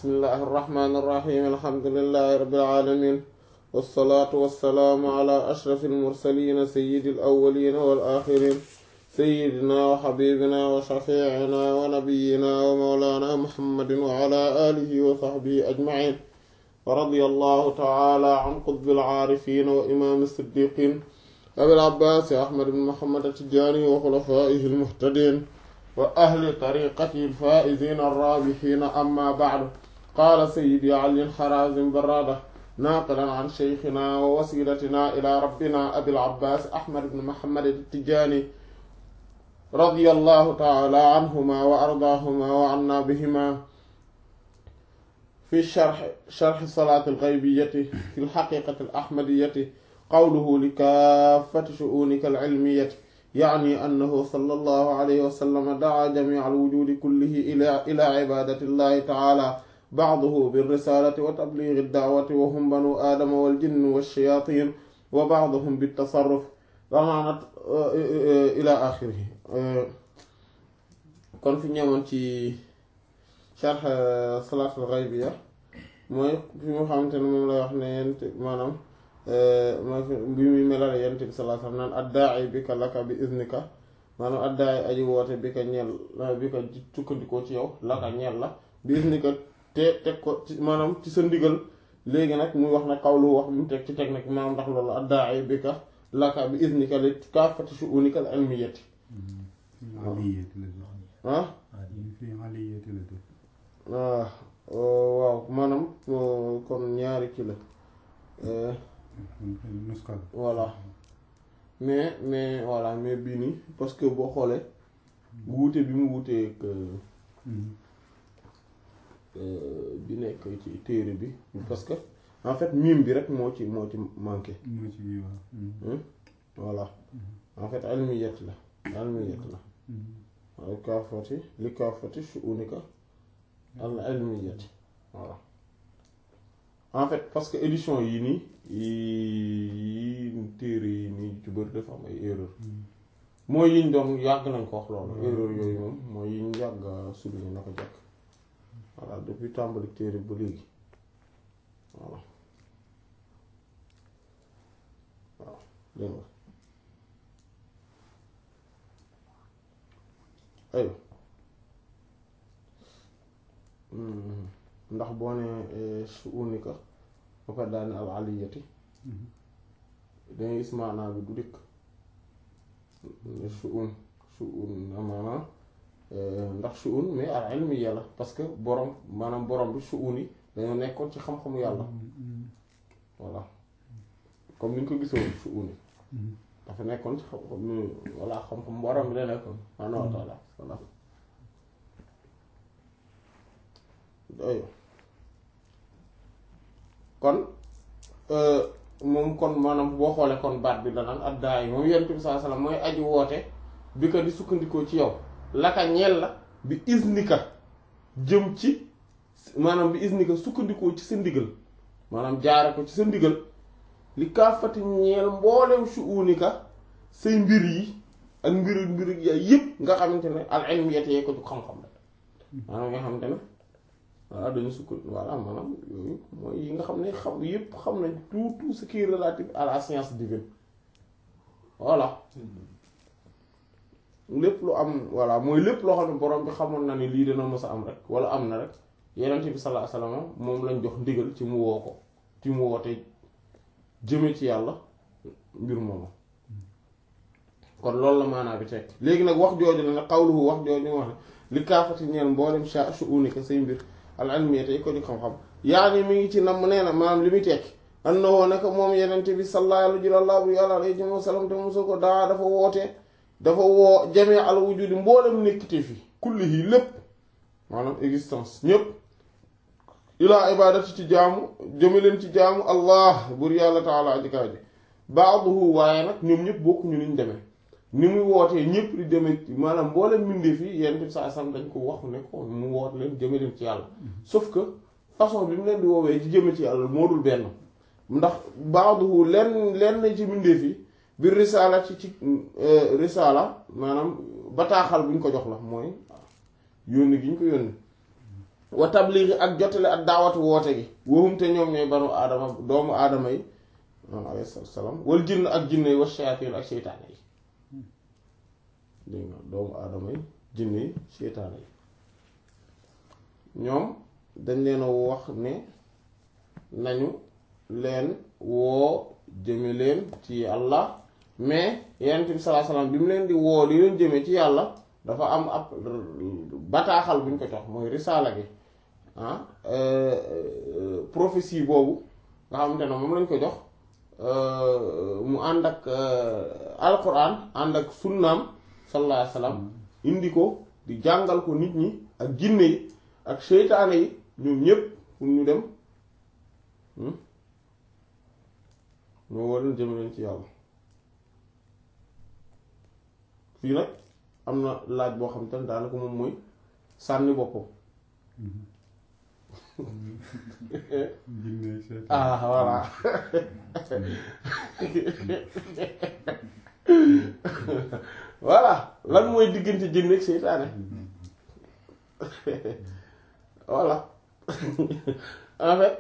bismillahi irrahmani irrahim alhamdulilahi rabbil alamin wassalaatu wassalaamu ala ashrafi almursalina sayidi alawalina wal axirin sayidina wa xabibina wa shafiicina wa nabiyina wa mawlana muhammadin wa ala alihi wa saxbihi ajmain wa radiya allahu taala an qutbil aarifina wa imaami siddiqin abil abbaasi ahmad ibn muhammad attijaani wa xulafaihi almuhtadin wa ahli tariqati alfaa'izina arraabihiina amma ba'du qaala sayyidi ali harazim barrada naaqilan an sheykhina wa wasilatina ila rabbina abil abbaas ahmad ibn muhammad attijaani radiyallahu ta'ala anhuma wa ardaahuma wa anna bihima fi sharh sharh salaat al-ghaybiyyati fi al-haqiiqati al-ahmadiyyati qawluhu li kaaffati shu'uunika al-'ilmiyyati yaani annahu sallallahu alayhi wa sallam daa jamiica al-wujuudi kullihi ilaa ilaa cibaadati llahi tacaala bacduhu birrisaalati wa tabliigi dacwati wa hum banuu aadama wal jinni wash-shayaatiin wa bacduhum bit-tasarruf wa maanaa ilaa aaxirihi kon fi ñëwoon ci sharh salaatul ghaybiya mooy fi mu xamante ne moom lay wax ne yent maanaam mooy bi muy melale yent bi sallallahu alayhi wasallam naan addaa'i bika laka bi iznika maanaam addaa'i aji woote bi ka ñeel bi ka sukkandikoo ci yow laka ñeel la bi iznika te teg ko ci maanaam ci sa ndigal léegi nag muy wax nag xawlu wax bi mu teg ci teg nag maanaam ndax loolu addaa'i bika laka bi iznika li kaafati shu'unika al-ilmiyyati ah waaw maanaam kon ñaari kii la voilà mais mais voilà mais bii nii parce que boo xoolee wuute bi mu wuutee bi nekk ci téere bi parce que en fait mime bi rek moo ci moo ci manqué voilà en fait almiyat la almiyat la al kaafati li kaafati shu'unika al ilmiyati voilà en fait parce que édition yi nii yi téere yi nii ci bëri dafa am ay erreur mooy yiñ doon yàgg nañ ko wax loolu erreur yooyu moom mooy yiñ yàgg souligné na ko jàkk voilà depuis tàmbali téere ba léegi voilà waaw dégg nga aywa ndax boo ne shu'unika ba pare daal ne al aliyati dangay gis maanaa bi du dikk shu'un shu'un maanaam ndax shu'un mais al ilmiya la parce que borom maanaam borom bi shu'un yi dañoo nekkoon ci xam-xamu yàlla voilà comme ni ñu ko gisoon shu'un yi dafa nekkoon ci xam-xam voilà xam-xam borom bi la nekkoon subhaanahu wa taala voilà ayo kon moom kon maanaam boo xoolee kon baat bi danaan addaa yi moom yonent bi sallallahu alayhi wasallam mooy aji woote bi ko di sukkandikoo ci yow laka ñeel la bi isnika jëm ci maanaam bi isnika sukkandikoo ci sa ndigal maanaam jaare ko ci sa ndigal li kaafati ñeel mboolem shu'unika say mbir yi ak mbir mbir yaay yëpp nga xamante ne al ilmiyat yee ko ju xam-xam la maanaam nga xamante ne voilà dañu sukk voilà maanaam yooyu mooy yi nga xam ne xam yëpp xam nañ tout tout ce qui est relatif à la science divine voilà lépp lu am voilà mooy lépp loo xam ne borom bi xamoon na ni lii dana mës a am rek wala am na rek yeneen bi sallallahu alayhi wasallam moom lañ jox ndigal ci mu woo ko ci mu woote jëme ci yàlla mbir moomu kon loolu la maanaa bi tekk léegi nag wax jooju la nag xawluhu wax jooju wax ne li kaafati ñeel mboolem sha shu'unika say mbir al ilmiya tey ko di xam-xam yaani mi ngi ci nam nee na maanaam li muy tekki annahu naka moom yenente bi sallallahu alayhi wa sallam te mosu ko daa dafa woote dafa woo jamee al wujudi mboolem nekkite fi kulli yi lépp maanaam existence ñépp ilaa ibadati ci jaamu jëme leen ci jaamu allah bur yàlla taala ajikaay ji ba'duhu waaye nag ñoom ñëpp bokkuñu niñ demee ni muy wootee ñëpp di demee maanaam mboolem mbindeef yi yenn saa sam dañ ko wax ne ko mu woot leen jëme leen ci yàlla sauf que façon bi mu leen di woowee ci jëme ci yàlla moo dul benn ndax ba'duhu lenn lenn ci mbindeef yi biir risaala ci ci risaala maanaam bataaxal bu ñu ko jox la mooy yónni gi ñu ko yónni wa tabliixi ak jotale ak daawatu woote gi waxum te ñoom ñooy banu aadama doomu aadama yi moom alayhi salaam wal jinn ak jinne yi wa shayatin ak seytaane yi dégg nga doomu aadama yi jinne yi seytaane yi ñoom dañ leen a wax ne nañu leen woo jëme leen ci yàlla mais yonent bi sallallahu alayhi wasallam bi mu leen di woo li leen jëme ci yàlla dafa am ab bataaxal bu ñu ko jox mooy risaala gi ah prophétie boobu nga xamante ne moom lañ ko jox mu ànd ak alquran ànd ak sunnaam sallallahu alayhi wasallam indi ko di jàngal ko nit ñi ak jinne yi ak seytaane yi ñoom ñépp pour ñu dem ñoo woo leen jëme leen ci yàlla fii nag am na laaj boo xam te ne daanaka moom mooy sànni boppam ah voilà voilà lan mooy diggante jinne ak seytaane voilà en fait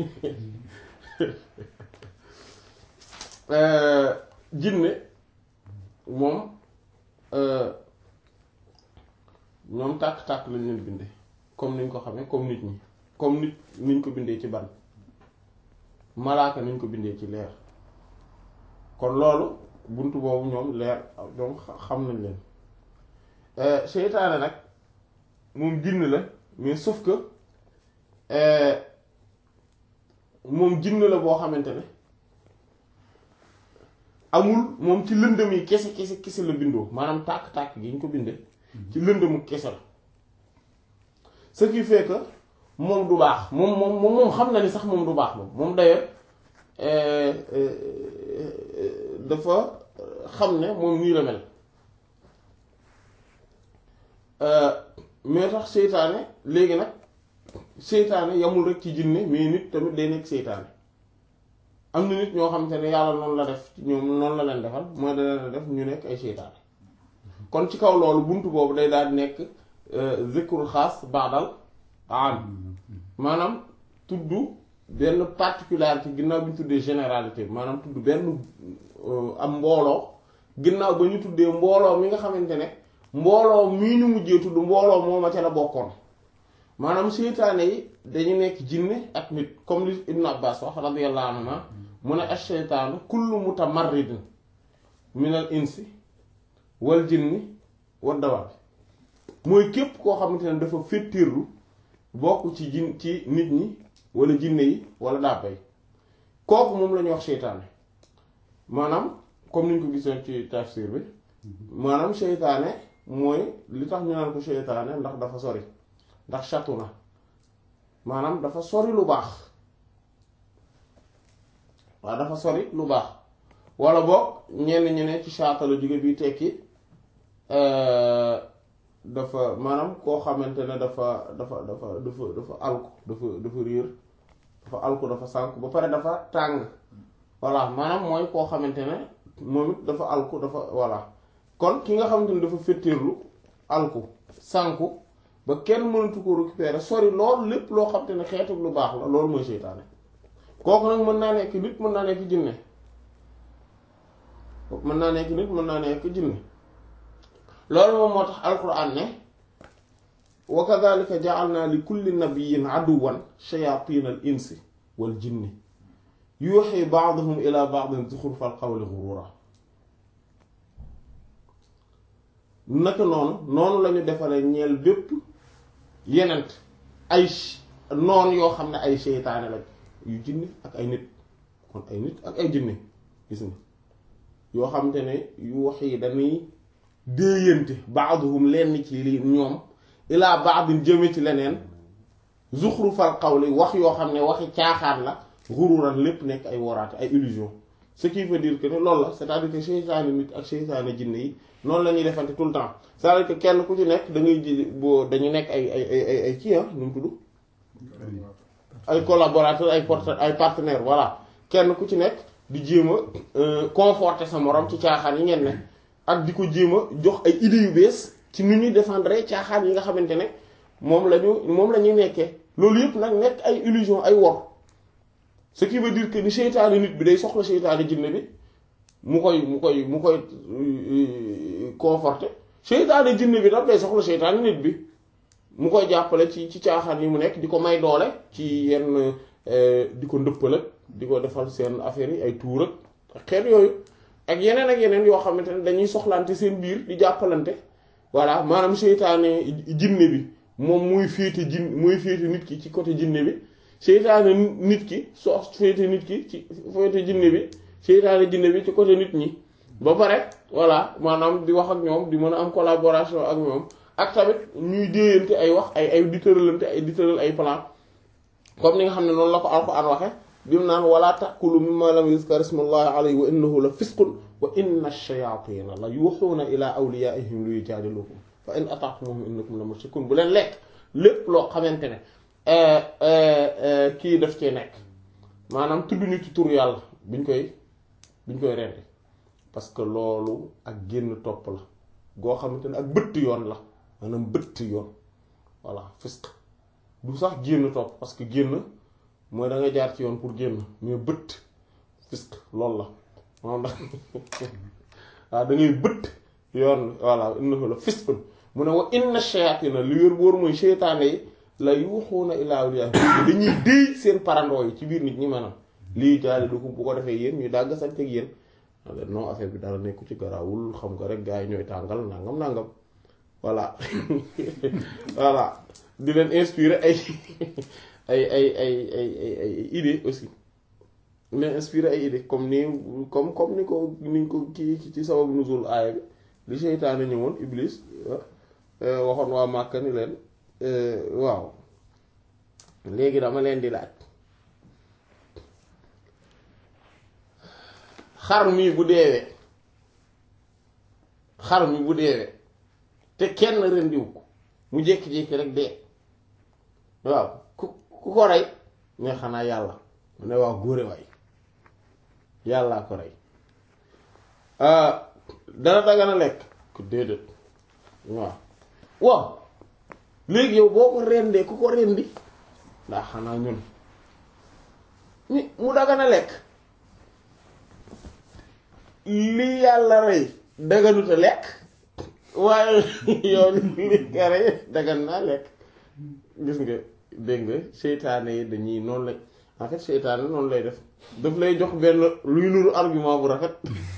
jinne moom ñoom tàkk-tàkk lañ leen bindee comme niñ ko xamee comme nit ñi comme nit niñ ko bindee ci ban malaaka niñ ko bindee ci leer kon loolu bunt boobu ñoom leer donc xam nañ leen seytaane nag moom jinn la mais sauf que moom jinn la boo xamante ne amul moom ci lëndëm yi kese kese kese la bindoo maanaam tàkk-tàkk gi ñu ko bindee ci lëndëmu kese la ce qui fait que moom du baax moom moom moom xam na ni sax moom du baax moom moom d'ailleurs dafa xam ne moom nii la mel mais tax seytaane léegi nag seytaane yamul rek ci jinne mais nit tamit day nekk seytaane am na nit ñoo xamante ne yàlla noonu la def ñoom noonu la leen defal mooy da leen def ñu nekk ay seytaane kon ci kaw loolu bunt boobu day daal di nekk zikrul xaas baadal am maanaam tudd benn particularité ginnaaw bi ñu tuddee généralité maanaam tudd benn am mbooloo ginnaaw ba ñu tuddee mbooloo mi nga xamante ne mbooloo mii ñu mujjee tudd mbooloo moo ma ca la bokkoon maanaam seytaane yi dañu nekk jinne ak nit comme li Ibn Abbas wax radiyallahu anhuma mu ne ash-shaytaanu kullu mutamarridin minal insi wal jinni wad dawaab mooy képp koo xamante ne dafa féttirlu bokk ci jin ci nit ñi wala jinne yi wala dàbbay kooku moom la ñuy wax seytaane maanaam comme niñ ko gisoon ci tafsir bi maanaam seytaane mooy li tax ñu naan ko seytaane ndax dafa sori ndax chatu na maanaam dafa sori lu baax waaw dafa sori lu baax wala boog ñenn ñi ne ci chata la jóge bi tekki dafa maanaam koo xamante ne dafa dafa dafa dafa dafa alku dafa dafa réer dafa alku dafa sànku ba pare dafa tàng voilà maanaam mooy koo xamante ne moom it dafa alku dafa voilà kon ki nga xamante ne dafa féttéerlu alku sànku ba kenn mënatu ko récupérer sori loolu lépp loo xamante ne xeetu lu baax la loolu mooy seytaane kooku nag mën naa nekk nit mën naa nekk jinne mën naa nekk nit mën naa nekk jinne loolu moom moo tax alquran ne wa kadhalika ja'alna li kulli nabiyyin aduwan shayatin al insi wal jinni yuuxi ba'duhum ila ba'din zukhrufal qawli ghurura naka noonu noonu lañu defaree ñeel bépp yenent ay noon yoo xam ne ay seytaane lañ yu jinne ak ay nit kon ay nit ak ay jinne gis nga yoo xamante ne yu wax yi dañuy déeyante baaduhum lenn ci li ñoom ilaa baadin jëme ci leneen zuxrufal qawli wax yoo xam ne waxi caaxaan la xururan lépp nekk ay woraate ay illusion ce qui veut dire que ne loolu la c'est-à-dire que seytaane nit ak seytaane jinne yi noonu la ñuy defante tout le temps c'est-à-dire que kenn ku ci nekk da ngay ji boo dañu nekk ay ay ay ay kii ah nu mu tudd ay collaborateurs ay porte ay partenaires voilà kenn ku ci nekk di jéem a conforter sa morom ci caaxaan yi ngeen ne ak di ko jéem a jox ay idées yu bees ci nu ñuy défendre caaxaan yi nga xamante ne moom la ñu moom la ñuy nekkee loolu yëpp nag nekk ay illusion ay wor ce qui veut dire que ni seytaane nit bi day soxla seytaane jinne bi mu koy mu koy mu koy conforter seytaane jinne bi daf day soxla seytaane nit bi mu koy jàppale ci ci caaxaan yi mu nekk di ko may doole ci yenn di ko ndëppal ak di ko defal seen affaire yi ay tuur ak xeet yooyu ak yeneen ak yeneen yoo xamante ne dañuy soxlante seen biir di jàppalante voilà maanaam seytaane jinne bi moom muy féete jin muy féete nit ki ci côté jinne bi seytaane nit ki soo féete nit ki ci féete jinne bi seytaane jinne bi ci côté nit ñi ba pare voilà maanaam di wax ak ñoom di mën a am collaboration ak ñoom ak tamit ñuy déeyante ay wax ay ay di tëralante ay di tëral ay plan comme ni nga xam ne noonu la ko Alxuraan waxe bi mu naan wala ta'kulu mimma lam yuzkar ismullahi alayhi wa innahu la fisqun wa inna ash-shayatina la yuhuna ila awliyaihim li yujadilukum fa in ata'tumuhum innakum la mushrikun bu leen lekk lépp loo xamante ne kii daf cee nekk maanaam tudd ñu ci tur yàlla biñ koy biñ koy rendi parce que loolu ak génn topp la goo xamante ne ak bëtt yoon la maanaam bëtt yoon voilà fisq du sax génn topp parce que génn mooy da nga jaar ci yoon pour génn mais bëtt fisq loolu la moom da waaw da ngay bëtt yoon voilà innahu la fisqun mu ne wa inna shayatina li wér boor mooy seytaane yi la yuuxuuna ilaa awliyaa dañuy déy seen parandoo yi ci biir nit ñi maanaam lii jaali du ko bu ko defee yéen ñuy dàgg sañ teg yéen non affaire bi dara nekku ci garaawul xam nga rek gars yi ñooy tàngal nangam nangam voilà voilà di leen inspirer ay ay ay ay ay ay ay idée aussi di leen inspirer ay idée comme ni comme comme ni ko ni ko kii ci sababu nuzul aaya bi li seytaane ñëwoon iblis waxoon waa Màkka ni leen waaw léegi dama leen di laaj xar mi bu deewee xar mi bu deewee te kenn rendiw ko mu jékki-jékki rek dee waaw ku ku ko rey ne xanaa yàlla mu ne waaw góore waay yàllaa ko rey dana dagana lekk ku déedéet waaw waaw léegi yow boo ko rendee ku ko rendi ndax xanaa ñun ni mu dagana lekk li yàlla rey daganuta lekk waaye yow li nga rey dagan naa lekk gis nga dégg nga seytaane yi dañuy noonu lay en fait seytaane noonu lay def daf lay jox benn luy nuru argument bu rafet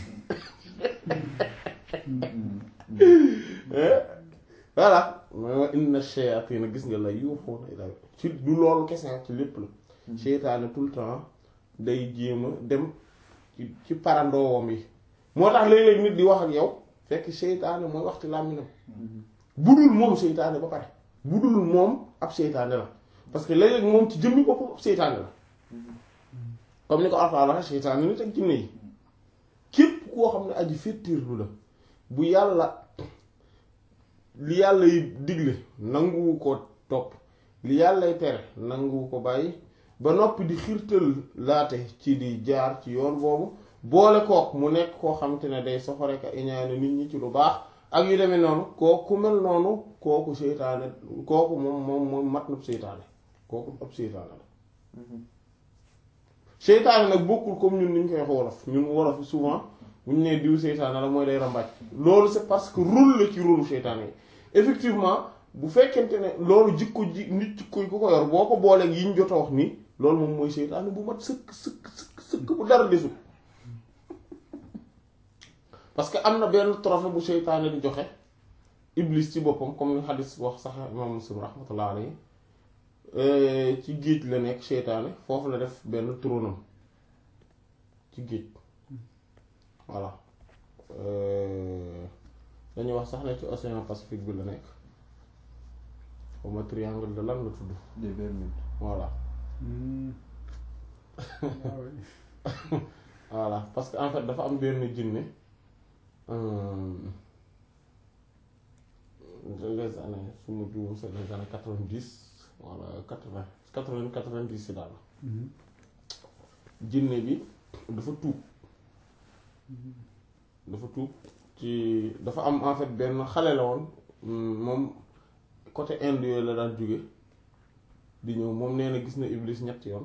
voilà mooy wa inna shayatina gis nga la yuuxuuna ila ci du loolu kese ci lépp la seytaane tout le temps day jéem a dem ci ci parandoowam yi moo tax léeg-léeg nit di wax ak yow fekk seytaane mooy waxti làmminam bu dul moom seytaane ba pare bu dul moom ab seytaane la parce que léeg-léeg moom ci jëmmi boppam ab seytaane la comme ni ko Alxuraan waxe seytaane nit ak jinne yi képp koo xam ne aji féttirlu la bu yàlla li yàlla yi digle nanguwu ko topp li yàllay tere nanguwu ko bàyyi ba noppi di xiirtal laate ci di jaar ci yoon boobu boole kook mu nekk koo xamante ne day soxore ka iñaane nit ñi ci lu baax ak yu demee noonu kooku ku mel noonu kooku seytaane kooku moom moom moom mat na seytaane kooku ab seytaane la seytaane nag bokkul comme ñun niñ koy wax wolof ñun wolof souvent bu ñu nee diw seytaane la mooy day rambaaj loolu c'est parce que rôle la ci rôlu seytaane yi effectivement bu fekkente ne loolu jikko ji nit jikko yi ku ko yor boo ko booleeg yi ñu jot a wax nii loolu moom mooy seytaane bu mat sëkk sëkk sëkk sëkk bu dara desul parce que am na benn trophée bu seytaane di joxe iblis ci boppam comme ni xadis wax sax imam muslim rahmatullah alayhi ci géej la nekk seytaane foofu la def benn tronam ci géej voilà dañuy wax sax ne ci océan Pacifique bi la nekk xawma triangle de lan la tudd des Bermudes voilà voilà parce que en fait dafa am benn jinne les années su ma juum c'est les années quatre-vingt-dix wala quatre-vingt quatre-vingt quatre-vingt-dix si daal jinne bi dafa tuub dafa tuub ci dafa am en fait benn xale la woon moom côté Inde yooyu la daan jóge di ñëw moom nee na gis na Iblis ñetti yoon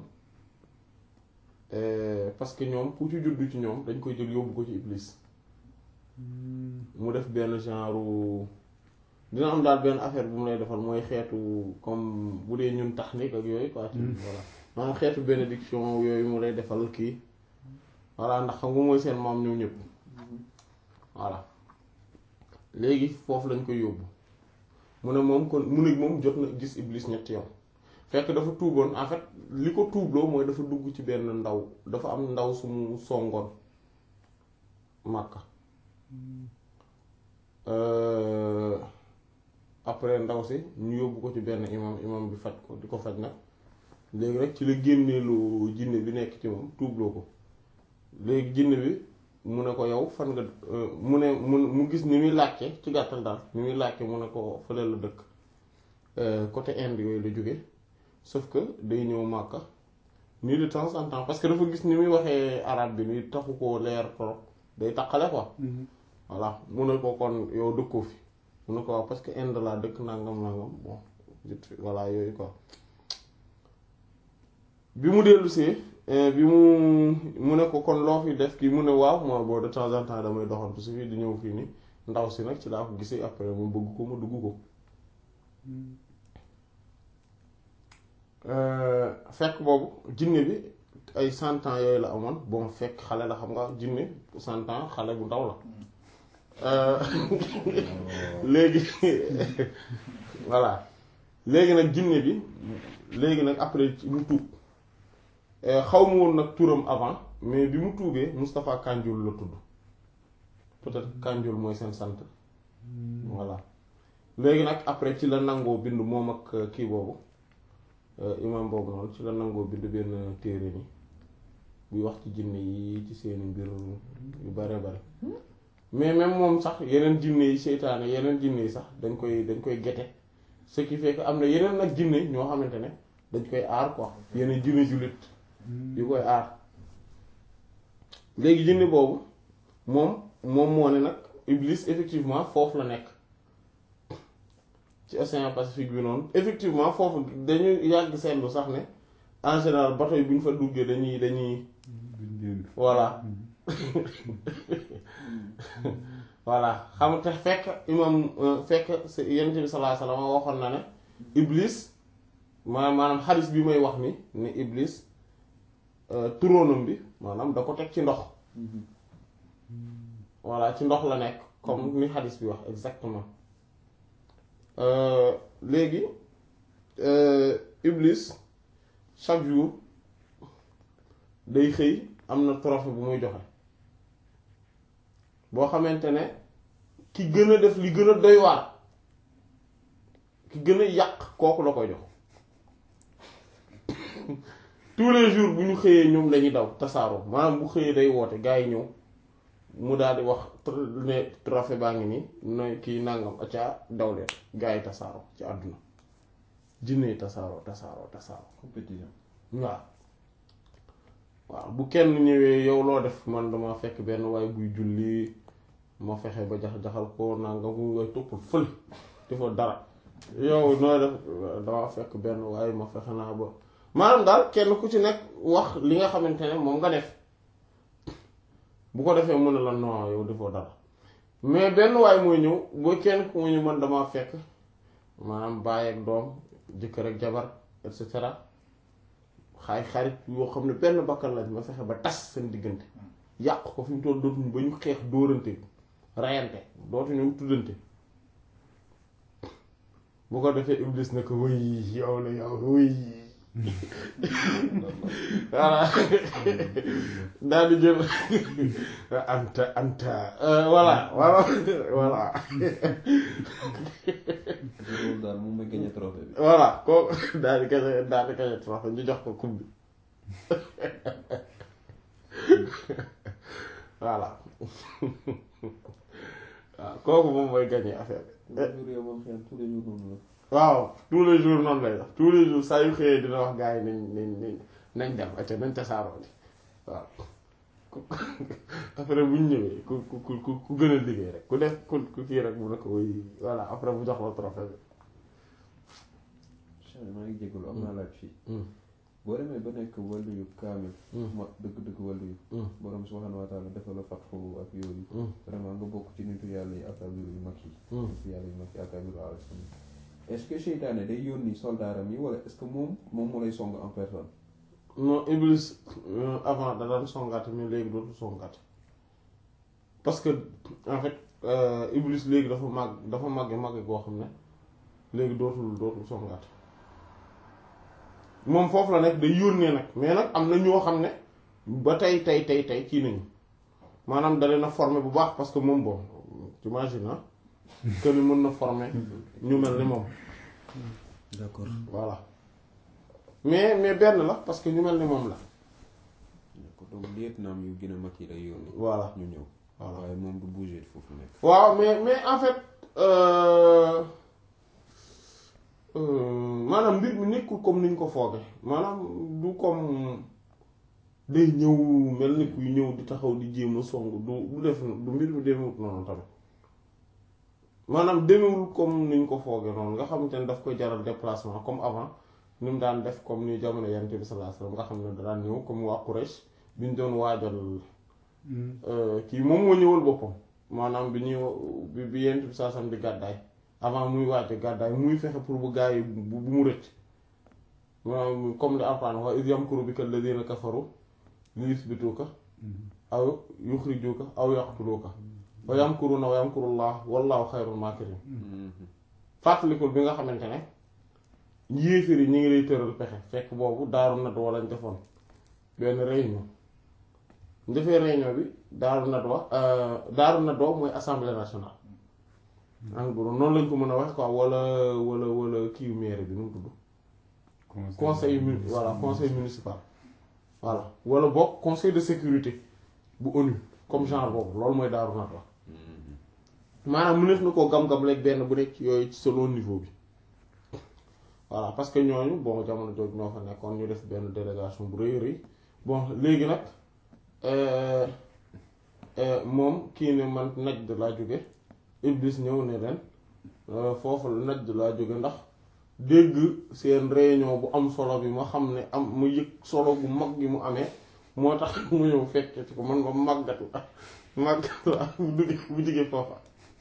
parce que ñoom ku ci juddu ci ñoom dañ koy jël yóbbu ko ci Iblis mu def benn genre dina am daal benn affaire bu mu lay defal mooy xeetu comme bu dee ñun technique ak yooyu quoi. voilà maanaam xeetu bénédiction yooyu mu lay defal kii voilà ndax xam nga mooy seen maam ñoom ñëpp voilà léegi foofu lañ koy yóbbu mu ne moom kon mu ne moom jot na gis Iblis ñetti yoon fekk dafa tuuboon en fait li ko tuubloo mooy dafa dugg ci benn ndaw dafa am ndaw su mu songoon Makka. après ndaw si ñu yóbbu ko ci benn imam imam bi faj ko di ko faj nag léegi rek ci la génneelu jinne bi nekk ci moom tuubloo ko léegi jinne bi mu ne ko yow fan nga mu ne mu mu gis ni muy làkke ci gàttal daal ni muy làkke mu ne ko fële la dëkk côté Inde yooyu la jóge sauf que day ñëw Màkka nii de temps en temps parce que dafa gis ni muy waxee arabe bi ni taxu ko leer trop day taqale quoi voilà mu ne ko kon yow dëkkoo fi mu ne ko waaw parce que Inde laa dëkk nangam nangam bon voilà yooyu quoi bi mu dellusee bi mu mu ne ko kon loo fi def kii mu ne waaw moi boo de temps en temps damay doxantu si fii di ñëw fii nii ndaw si nag ci laa ko gisee après mu bëgg ko mu dugg ko fekk boobu jinne bi ay cent ans yooyu la amoon bon fekk xale la xam nga jinne cent ans xale bu ndaw la léegi voilà léegi nag jinne bi léegi nag après mu tuub xaw ma woon nag turam avant mais bi mu tuubee Moustapha Kanjoul la tudd peut-être Kanjoul mooy seen sant voilà léegi nag après ci la nangoo bind moom ak kii boobu imam boobu noonu ci la nangoo bind benn téere ni buy wax ci jinne yi ci seeni mbir yu bare bare mais même moom sax yeneen jinne yi seytaane yeneen jinne yi sax dañ koy dañ koy gete ce qui fait que am na yeneen nag jinne ñoo xamante ne dañ koy aar quoi yeneen jinne jullit yu koy aar léegi jinne boobu moom moom moo ne nag Iblis effectivement foofu la nekk ci océan Pacifique bi noonu effectivement foofu dañuy yàgg seetlu sax ne en général bateau yi bu ñu fa duggee dañuy dañuy voilà voilà xam te fekk imam fekk yonent bi sallallahu alayhi wasallam waxoon na ne Iblis maanaam maanaam xadis bi may wax ni ne Iblis turóonam bi maanaam da ko teg ci ndox voilà ci ndox la nekk comme ni xadis bi wax exactement léegi Iblis chaque jour day xëy am na trophée bu muy joxe boo xamante ne ki gën a def li gën a doy waar ki gën a yàq kooku la koy jox tous les jours bu ñu xëyee ñoom lañuy daw tasaaroo maanaam bu xëyee day woote gaa yi ñëw mu daal di wax ne trophée baa ngi nii nooy kii nangam acca daw leen gaa yi tasaaroo ci àdduna jinne yi tasaaroo tasaaroo tasaaroo compétition waaw waaw bu kenn ñëwee yow loo def man dama fekk benn waaye buy julli ma fexe ba jax-jaxal ko nangam mu ngay toppal fële defoo dara yow nooy def dama fekk benn waaye ma fexe naa ba maanaam daal kenn ku ci nekk wax li nga xamante ne moom nga def bu ko defee mu ne la non yow defoo dara mais benn waay mooy ñëw boo kenn ku mu ñu man dama fekk maanaam baay ak doom jëkkër ak jabar et cetera xaay xarit yoo xam ne benn bakkan lañ ma fexe ba tas seen diggante yàq ko fi mu toll dootuñu ba ñu xeex dóorante rayante dootuñu tuddante bu ko defee iblis na ko wëy yow la yow wëy voilà daal di jël anta anta voilà voilà voilà loolu daal moom mooy gagné trophée bi voilà kooku daal di gañe daal di gañe trophée ñu jox ko coupe bi voilà waaw kooku moom mooy gañe affaire bi jour yow moom xëy tous les jours noonu waaw tous les jours noonu lay def tous les jours saa yu xëyee dina wax gars yi nañ nañ nañ nañ dem acca nañ tasaaroo ni waaw après bu ñu ñëwee ku ku ku ku gën a liggéey rek ku def ku ku kii rek mu ne ko wuy voilà après bu jox la trophée bi Cheikh maa ngi jégalu am naa laaj fii Hmm. boo demee ba nekk wàllu yu kaamil Hmm. ma dëgg-dëgg wàllu yu Hmm. borom subhanahu wa taala defal la fatxu ak yooyu Hmm. vraiment nga bokk ci nitu yàlla yi akabiru yu mag yi Hmm. nitu yàlla yu mag yi akabiru arifin est-ce que seytaane day yónni soldaaram yi wala est-ce que moom moom mu lay song en personne non Iblis euh, avant da daan songaate mais léegi dootul songaate parce que en fait euh, Iblis léegi dafa màgg dafa màgge màgge goo xam ne léegi dootul dootul songaate moom foofu la nekk day yónnee nag mais nag am na ñoo xam ne ba tey tey tey tey kii nañu maanaam da leen a former bu baax parce que moom bon t'imagines ah que ni mën na former ñu mel ni moom d'accord voilà mais mais benn la parce que ñu mel ni moom la d'accord donc lieutenant yu gën a mag yi lay yónni voilà ñu ñëw voilà waaye moom du bouger foofu nekk waaw mais mais en fait euh, euh, maanaam mbir mi nekkul comme niñ ko fooge maanaam du comme day ñëw mel ni kuy ñëw di taxaw di jéem a song du du def du mbir mi demewut noonu tamit maanaam demewul comme niñ ko fooge noonu nga xamante ne daf koy jaral déplacement comme avant ni mu daan def comme ni jamono yonent bi sallallahu alayhi wasallam nga xam ne da daan ñëw comme waa Quraysh bi ñu doon waajal euh, kii moom moo ñëwal boppam maanaam bi ñuy bi bi yonent bi sallallahu alayhi wasallam di gàddaay avant muy waaj gàddaay muy fexe pour bu gaa yi bu bu mu rëcc maanaam comme li Alxuraan wax iz yamkuru bika alladhina kafaru li yuthbituka aw yukhrijuka aw yaqtuluka wa yamkuruna wa yamkurullah wallahu khayrul makirin fàttalikul bi nga xamante ne yéeféer yi ñu ngi lay tëral pexe fekk boobu daaru nadwa lañ defoon benn réunion ñu defee réunion bi daaru nadwa daaru nadwa mooy assemblée nationale en gros noonu lañ ko mën a wax quoi wala wala wala kii maire bi nu mu tudd conseil mu voilà conseil municipal voilà wala boog conseil de sécurité bu ONU comme genre boobu loolu mooy daaru nadwa maanaam mu nekk na koo gam-gam leeg benn bu nekk yooyu ci selon niveau bi voilà parce que ñooñu bon jamono jooju ñoo fa nekkoon ñu def benn délégation bu rëy rëy bon léegi nag euh, euh, moom kii ne man Najd laa jóge Iblis ñëw ne leen euh, foofu Najd laa jóge ndax dégg seen réunion bu am solo bi ma xam ne am mu yëg solo bu mag gi mu amee moo tax mu ñëw fekke ci ko man ba màggat la màggat la bu duggee bu jógee foofa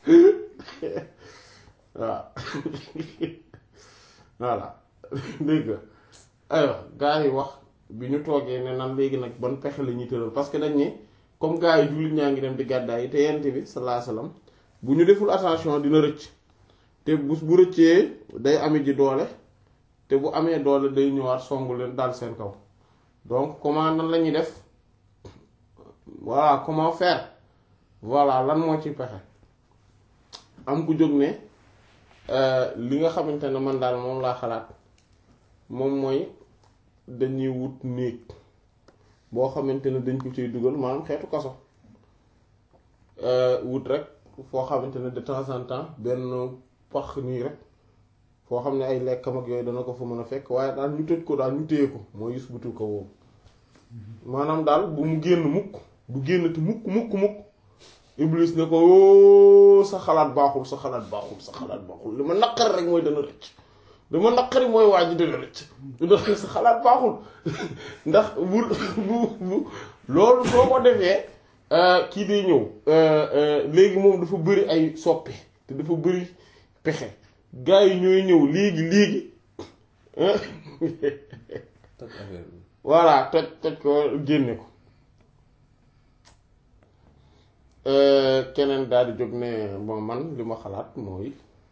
waaw voilà dégg nga aywa gars yi wax bi ñu toogee ne nan léegi nag ban pexe la ñuy tëral parce que dañ ne comme gars yi jullit ñaa ngi dem di gàddaay yi te yent bi sallallahu alayhi wasallam bu ñu deful attention dina rëcc te bu bu rëccee day ame ji doole te bu amee doole day ñëwaat songu leen daal seen kaw donc comment nan la ñuy def voilà comment faire voilà lan moo ci pexe am ku jóg ne li nga xamante ne man daal moom laa xalaat moom mooy dañuy wut néeg boo xamante ne dañ ko ciy dugal maanaam xeetu kaso wut rek foo xamante ne de temps en temps benn pax nii rek foo xam ne ay lekkam ak yooyu dana ko fa mën a fekk waaye daal ñu tëj ko daal ñu téye ko mooy yus butu ko woowu maanaam daal bu mu génn mukk du génn te mukk mukk mukk Iblis ne ko oo sa xalaat baaxul sa xalaat baaxul sa xalaat baaxul li ma naqari rek mooy dana rëcc li ma naqari mooy waa ji dana rëcc ndax sa xalaat baaxul ndax bu bu bu loolu soo ko defee kii day ñëw léegi moom dafa bëri ay soppe te dafa bëri pexe gars yi ñooy ñëw léegi léegi toj affaire bi voilà toj toj ko génne ko keneen daal di jóg ne bon man li ma xalaat mooy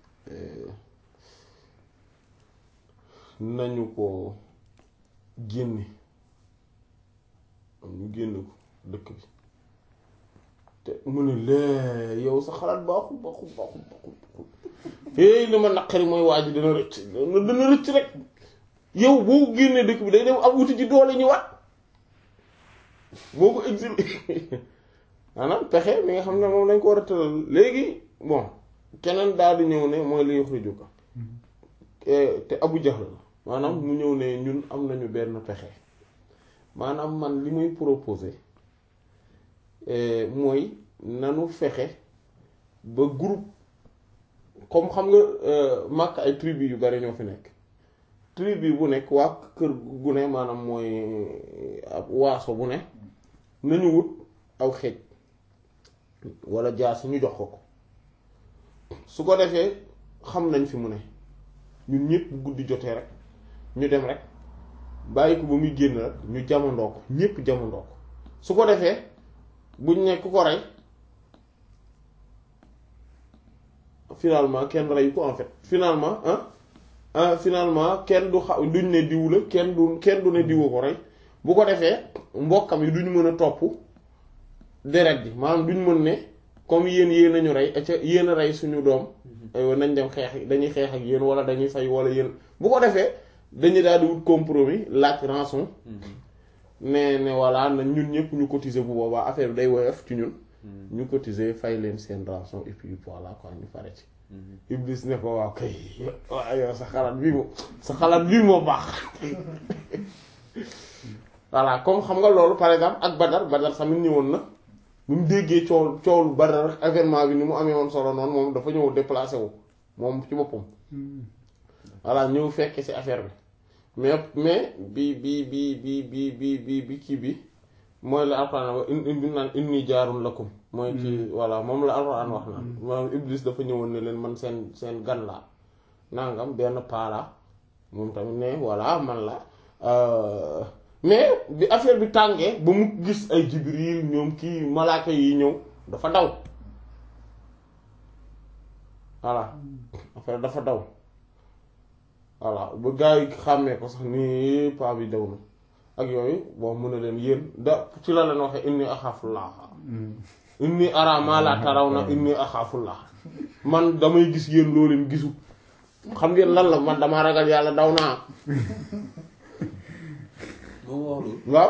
nañu ko génne am ñu génne ko dëkk bi te mu ne lee yow sa xalaat baaxul baaxul baaxul baaxul hey li ma naqari mooy waa ji dana rëcc dana rëcc rek yow boo ko génnee dëkk bi day dem am wuti ci doole ñu wat boo ko exilé maanaam pexe mi nga xam ne moom lañ ko war a tëral léegi bon keneen daal di ñëw ne mooy li yuxrijuka te Abu Jahl la maanaam mu ñëw ne ñun am nañu benn pexe maanaam man li muy proposer mooy nanu fexe ba groupe comme xam nga Makka ay tribu yu bari ñoo fi nekk tribu bu nekk waa kër gu ne maanaam mooy ab waaso bu ne nañu wut aw xeej wala jaas ñu jox ko ko su ko defee xam nañ fi mu ne ñun ñëpp bu guddi jotee rek ñu dem rek bàyyi ko ba muy génn rek ñu jamandoo ko ñëpp jamandoo ko su ko defee buñ nekk ku ko rey finalement kenn reyu ko en fait finalement ah finalement kenn du xa duñ ne diw la kenn du kenn du ne diwu ko rey bu ko defee mbokkam yi duñ mën a topp deret ji maanaam duñ mën ne comme yéen yéen a ñu rey ca yéen a rey suñu doom aywa nañ dem xeex dañuy xeex ak yéen wala dañuy fay wala yéen bu ko defee dañuy daal di wut compromis laaj rançon ne ne voilà na ñun ñëpp ñu cotiser bu boobaa affaire bi day woyof ci ñun ñu cotiser fay leen seen rançon et puis voilà quoi ñu pare ci Iblis ne ko waaw kay waaw yow sa xalaat bii moom sa xalaat bii moo baax voilà comme xam nga loolu par exemple ak Badar Badar tamit ñëwoon na bu mu déggee coow coow lu Badar rek événement bi ni mu amee woon solo noonu moom dafa ñëw déplacé wu moom ci boppam voilà ñëw fekke ci affaire bi mais mais bi bi bi bi bi bi bi bi kii bi mooy la alxuraan wax in bi naan inni jaarun lakum mooy ci voilà moom la alxuraan wax naan maanaam Iblis dafa ñëwoon ne leen man seen seen gan laa nangam benn paala moom tamit ne voilà man la mais bi affaire bi tàngee ba mu gis ay Jibril ñoom kii malaaka yi ñëw dafa daw voilà affaire dafa daw voilà ba gars yi xàmmee ko sax ni paa bi daw na ak yooyu bon mu ne leen yéen da ci la leen waxee inni axaafullah inni ara ma la tarawna inni axaafullah man damay gis yéen loo leen gisu xam ngeen lan la man damaa ragal yàlla daw naa moom wax lu waaw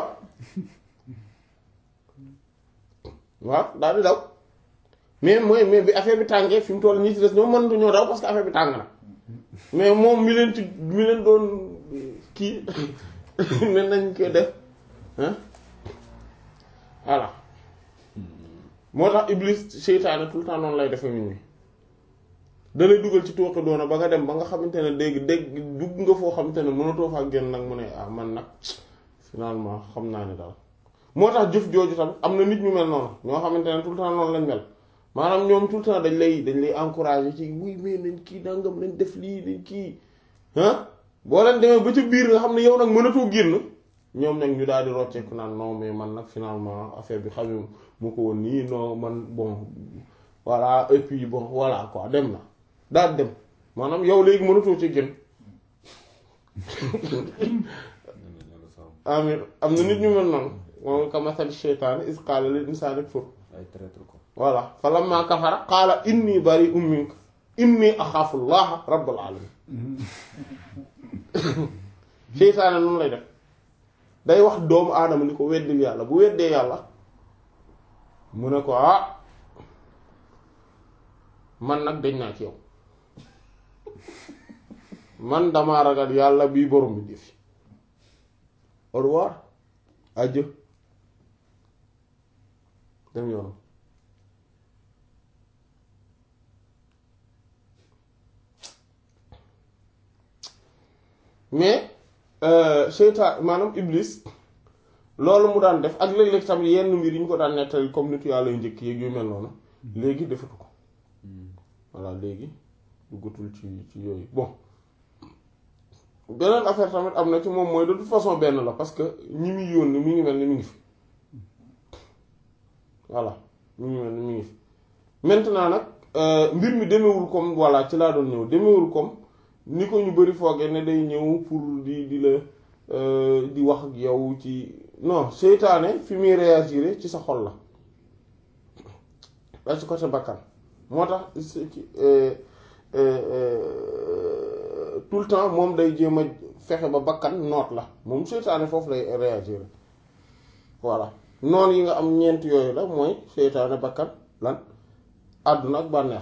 waaw daal di daw mais mooy mais bi affaire bi tàngee fi mu toll ñi ci des ñoom mënatu ñoo daw parce que affaire bi tàng na mais moom mi leen ci mi leen doon kii ne nañ ko def ah voilà moo tax Iblis seytaane tout le temps noonu lay defee nit ñi da lay dugal ci tooke doona ba nga dem ba nga xamante ne dégg dégg dugg nga foo xamante ne mënatoo faa génn nag mu ne ah man nag finalement xam naa ne daal moo tax jëf jooju tam am na nit ñu mel noonu ñoo xamante ne tout le temps noonu lañ mel maanaam ñoom tout le temps dañ lay dañ lay encourager ci wuy mais nañ kii nangam nañ def lii nañ kii ah boo leen demee ba ca biir nga xam ne yow nag mënatoo génn ñoom nag ñu daal di rocceeku naan non mais man nag finalement affaire bi xam mu ko woon nii non man bon voilà et puis bon voilà quoi dem na daal dem maanaam yow léegi mënatoo ci génn amin am na nit ñu mel noonu moom ka masali sheytaani is qaala lil insaani kfur ay traître ko voilà fa lamma kafara qaala inni bari'un minka inni axaafu llaha rabbal alamin seytaane noonu lay def day wax doomu aadama ni ko weddil yàlla bu weddee yàlla mu ne ko ah man nag dañ naa ci yow man damaa ragal yàlla bii borom bi def au revoir adieu dem yoonam mais seytaan maanaam iblis loolu mu daan def ak léeg-léeg tamit yenn mbir yi ñu ko daan nettali comme nitu yàlla yu njëkk yeeg yu mel noonu léegi defatu ko voilà léegi duggatul ci ci yooyu bon beneen affaire tamit am na ci moom mooy de toute façon benn la parce que ñi muy yónni mi ngi mel ni mi ngi fi voilà mi ngi mel ni mi ngi fi maintenant nag mbir mi demewul comme voilà ci laa doon ñëw demewul comme ni ko ñu bari foogee ne day ñëw pour di di la di wax ak yow ci non seytaane fi muy réagir ci sa xol la da ci côté bakkan moo tax tout le temps moom day jéem a fexe ba bakkan noot la moom seytaane foofu lay réagir voilà noonu yi nga am ñeent yooyu la mooy seytaane bakkan lan àdduna ak bànneex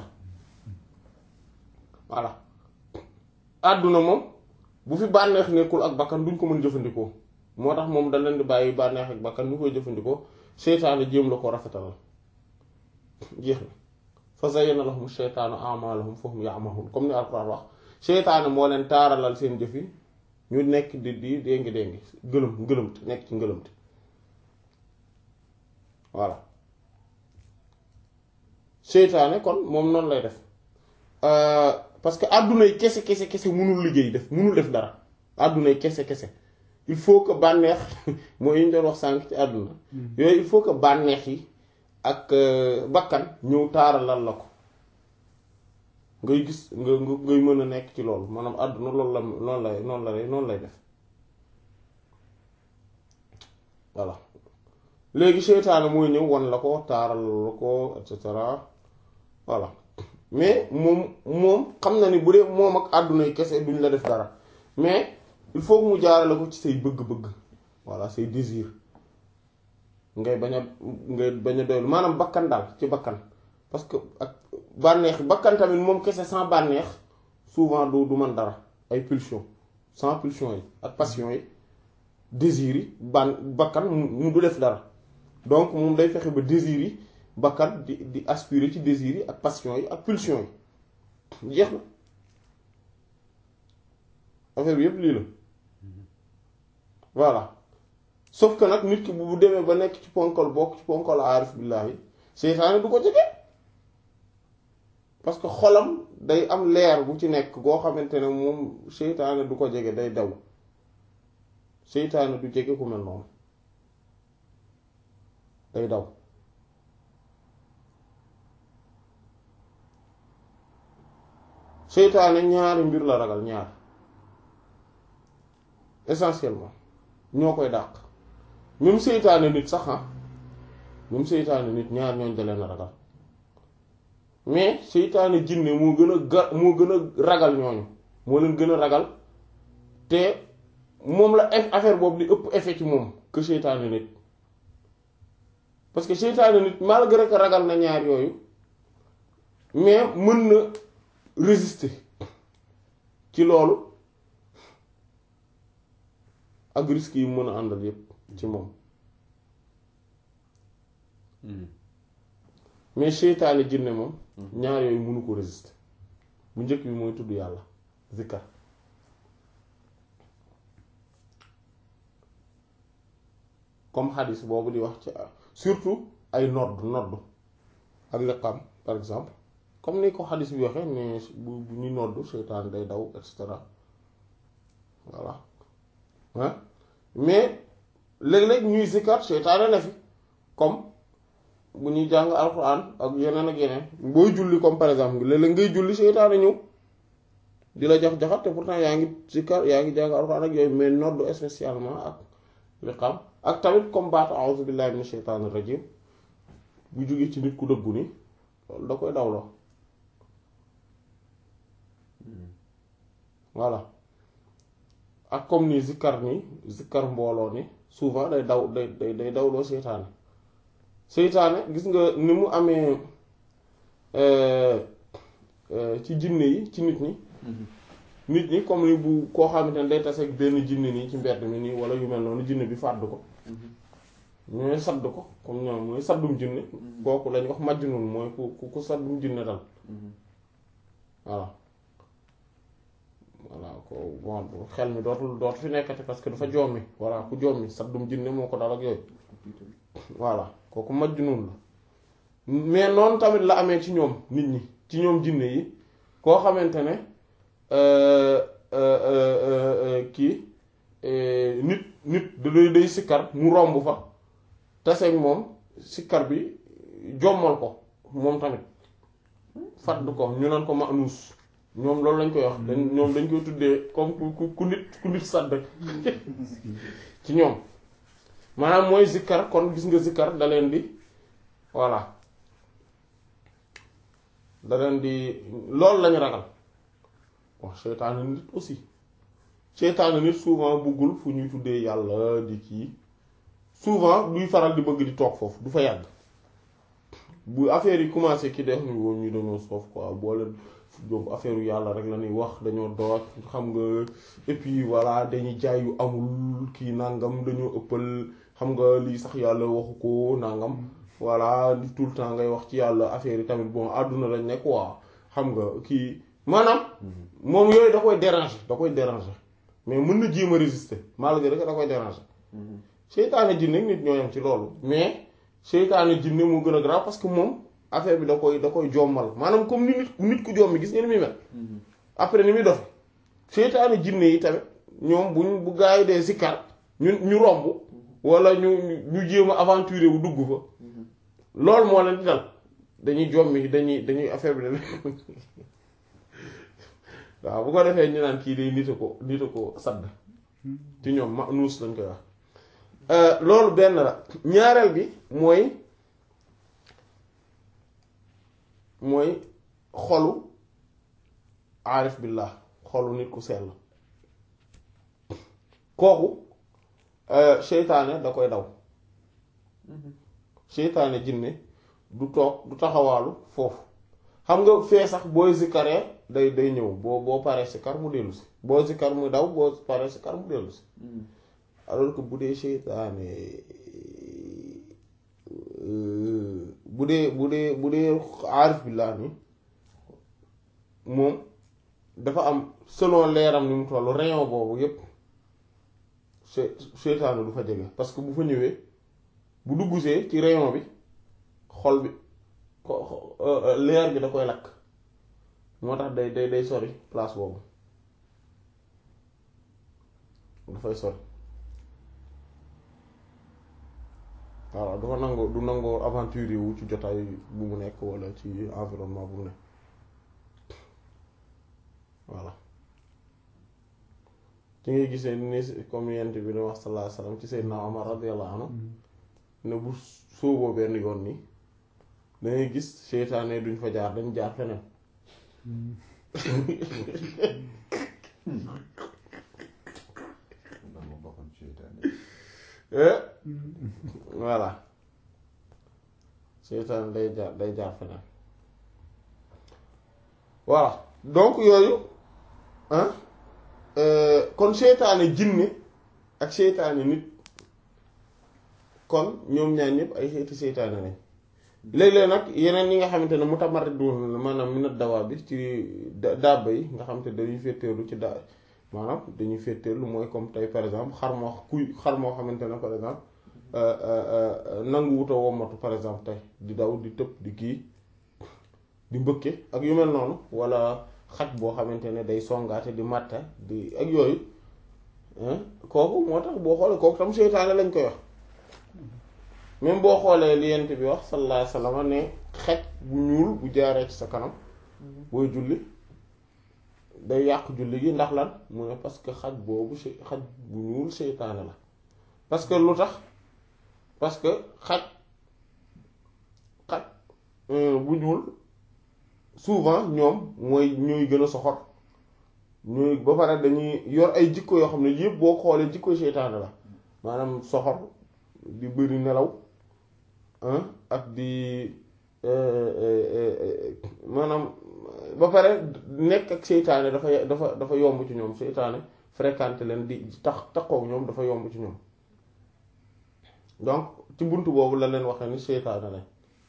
voilà àdduna moom bu fi bànneex nekkul ak bakkan duñ ko mën jëfandikoo moo tax moom da leen di bàyyi bànneex ak bakkan ñu koy jëfandikoo seytaane jéem la ko rafetalal jeex na fa zayyana lahum sheytaanu a'maalahum fa hum ya'mahuun comme ni alquran wax seytaane moo leen taaralal seen jëf yi ñu nekk di di déngi déngi gëlëm ngëlëmte nekk ci ngëlëmte voilà seytaane kon moom noonu lay def parce que àdduna yi kese kese kese mënul liggéey def mënul def dara àdduna yi kese kese il faut que bànneex mooy yi ñu doon wax sànq ci àdduna yooyu il faut que bànneex yi ak bakkan ñëw taaralal la ko ngay gis nga nga ngay mën a nekk ci loolu maanaam àdduna loolu la noonu lay noonu lay noonu lay def voilà léegi seytaane mooy ñëw wan la ko taaral la ko et cetera voilà mais moom moom xam na ni bu dee moom ak àdduna yi kese duñ la def dara mais il faut que mu jaarale ko ci say bëgg-bëgg voilà say désir ngay bañ a ngay bañ a doylu maanaam bakkan daal ci bakkan parce que ak bànneex bakkan tamit moom kese sans bànneex souvent du du man dara ay pulsion sans pulsion yi ak passion yi désir yi ban bakkan mu du def dara donc moom day fexe ba désir yi bakkan di di aspirer ci désir yi ak passion yi ak pulsion yi jeex na affaire bi yépp lii la voilà sauf que nag nit ki bu demee ba nekk ci ponkal bokk ci ponkal aarif billaahi seytaane du ko jege parce que xolam day am leer bu ci nekk goo xamante ne moom seytaane du ko jege day daw seytaane du jege ku mel noonu day daw seytaane ñaari mbir la ragal ñaar essentiellement ñoo koy dàq même seytaane nit sax ah même seytaane nit ñaar ñooñ da leen a ragal mais seytaane jinne moo gën a ga moo gën a ragal ñooñu moo leen gën a ragal te moom la affaire boobu di ëpp effet ci moom que seytaane nit parce que seytaane nit malgré que ragal na ñaar yooyu mais mën na résister ci loolu ak risques yi mën a àndal yépp ci moom mais seytaane jinne moom ñaar yooyu mënu ko résister bu njëkk bi mooy tudd yàlla zikkar comme xadis boobu di wax ci surtout ay nodd nodd ak liqam par exemple comme ni ko xadis bi waxee ne bu bu ñu nodd seytaane day daw et cetera voilà ah mais léeg-léeg ñuy zikkar seytaane na fi comme bu ñuy jàng alxuraan ak yeneen ak yeneen booy julli comme par exemple léeg-léeg ngay julli seytaane ñëw di la jax jaxat te pourtant yaa ngi zikkar yaa ngi jàng alxuraan ak yooyu mais noddu spécialement ak liqaam ak tamit comme baatu a'uzu billahi minash shaytaanir rajim bu jógee ci nit ku dëggu ni loolu da koy dawloo voilà ak comme ni zikkar ni zikkar mbooloo ni souvent day daw day day day dawloo seytaane seytaane gis nga ni mu amee ci jinne yi ci nit ñi nit ñi comme ni bu koo xamante ne day tase ak benn jinne nii ci mbedd mi nii wala yu mel noonu jinne bi fàdd ko ñooy sadd ko comme ñoom mooy saddum jinne kooku lañ wax majnun mooy ku ku saddum jinne dal voilà voilà ko bon xel mi dootul dootu fi nekkati parce que dafa jommi voilà ku jommi saddum jinne moo ko dal ak yooyu voilà kooku majnun la mais noonu tamit la amee ci ñoom nit ñi ci ñoom jinne yi koo xamante ne kii nit nit da day sikkar mu romb fa taseeg moom sikkar bi jommal ko moom tamit fàdd ko ñu naan ko manuus ñoom loolu lañ koy wax dañ ñoom dañ koy tuddee comme ku ku nit ku nit sàdd ci ñoom maanaam mooy zikkar kon gis nga zikkar da leen di voilà da leen di loolu lañu ragal wax seytaane nit aussi seytaane nit souvent buggul fu ñuy tuddee yàlla di kii souvent duy faral di bëgg di toog foofu du fa yàgg bu affaire yi commencé ki def ñu woon ñu dañoo soof quoi boole donc affaire yu yàlla rek la ñuy wax dañoo doot xam nga et puis voilà dañuy jaay yu amul kii nangam dañoo ëppal xam nga lii sax yàlla waxu ko nangam voilà li tout le temps ngay wax ci yàlla affaire yi tamit bon àdduna lañ ne quoi xam nga kii maanaam moom yooyu da koy déranger da koy déranger mais mën na jéem a résister malgré que da koy déranger seytaane jinne nit ñoo yam ci loolu mais seytaane jinne moo gën a grave parce que moom affaire bi da koy da koy jommal maanaam comme ni nit nit ku jommi gis ngeen ni muy mel après ni muy dofe seytaane jinne yi tamit ñoom buñ bu gaa yi dee sikkar ñu ñu romb wala ñu ñu jéem a aventurer wu dugg fa loolu moo leen di dal dañuy jommi dañuy dañuy affaire bi da waaw bu ko defee ñu naan kii day nita ko nita ko sadd ci ñoom ma nuus lañ koy wax loolu benn la ñaareel bi mooy mooy xolu aarif billah xolu nit ku sell kooku seytaane da koy daw seytaane jinne du toog du taxawaalu foofu xam nga fee sax booy zikkaree day day ñëw boo boo paree sikkar mu dellu si boo sikkar mu daw boo paree sikkar mu dellu si alors que bu dee seytaane bu dee bu dee bu dee aarif billah ni moom dafa am selon leeram ni mu toll rayon boobu yépp seytaane du fa jege parce que bu fa ñëwee bu duggusee ci rayon bi xol bi leer bi da koy lakk moo tax day day day sori place boobu dafay sori waaw dafa nangoo du nangoo aventure wu ci jotaay bu mu nekk walla ci environnement bu mu nekk voilà ci ngay gisee ni comme yent bi ne wax sallallahu alayhi wasallam ci Seydina Omar radiyallahu anhu ne bu sóoboo benn yoon nii dangay gis seytaane duñ fa jaar dañ jaar feneen voilà seytaane day jaar day jaar feneen voilà donc yooyu ah kon seytaane jinne ak seytaane nit kon ñoom ñaar ñëpp ay xeeti seytaane lañ léeg-léeg nag yeneen yi nga xamante ne mutamarridun maanaam minad dawaa bi ci dàbba yi nga xamante ne dañuy féeteerlu ci da maanaam dañuy féeteerlu mooy comme tey par exemple xar moo kuy xar moo xamante ne par exemple nangu wuta wommatu par exemple tey di daw di tëb di kii di mbëkke ak yu mel noonu wala xaj boo xamante ne day songaate di màtta di ak yooyu kooku moo tax boo xoolee kooku tam seytaane lañ koy wax même boo xoolee li yent bi wax sallallahu alayhi wasallam ne xaj bu ñuul bu jaaree ci sa kanam booy julli day yàq julli gi ndax lan mu ne parce que xaj boobu si xaj bu ñuul seytaane la parce que lu tax parce que xaj xaj bu ñuul souvent ñoom mooy ñooy gën a soxor ñooy ba pare dañuy yor ay jikko yoo xam ne yëpp boo xoolee jikko seytaane la maanaam soxor di bëri nelaw ak di maanaam ba pare nekk ak seytaane dafa dafa dafa yomb ci ñoom seytaane fréquenté leen di tax taxoog ñoom dafa yomb ci ñoom donc ci bunt boobu la leen waxee ni seytaane lañ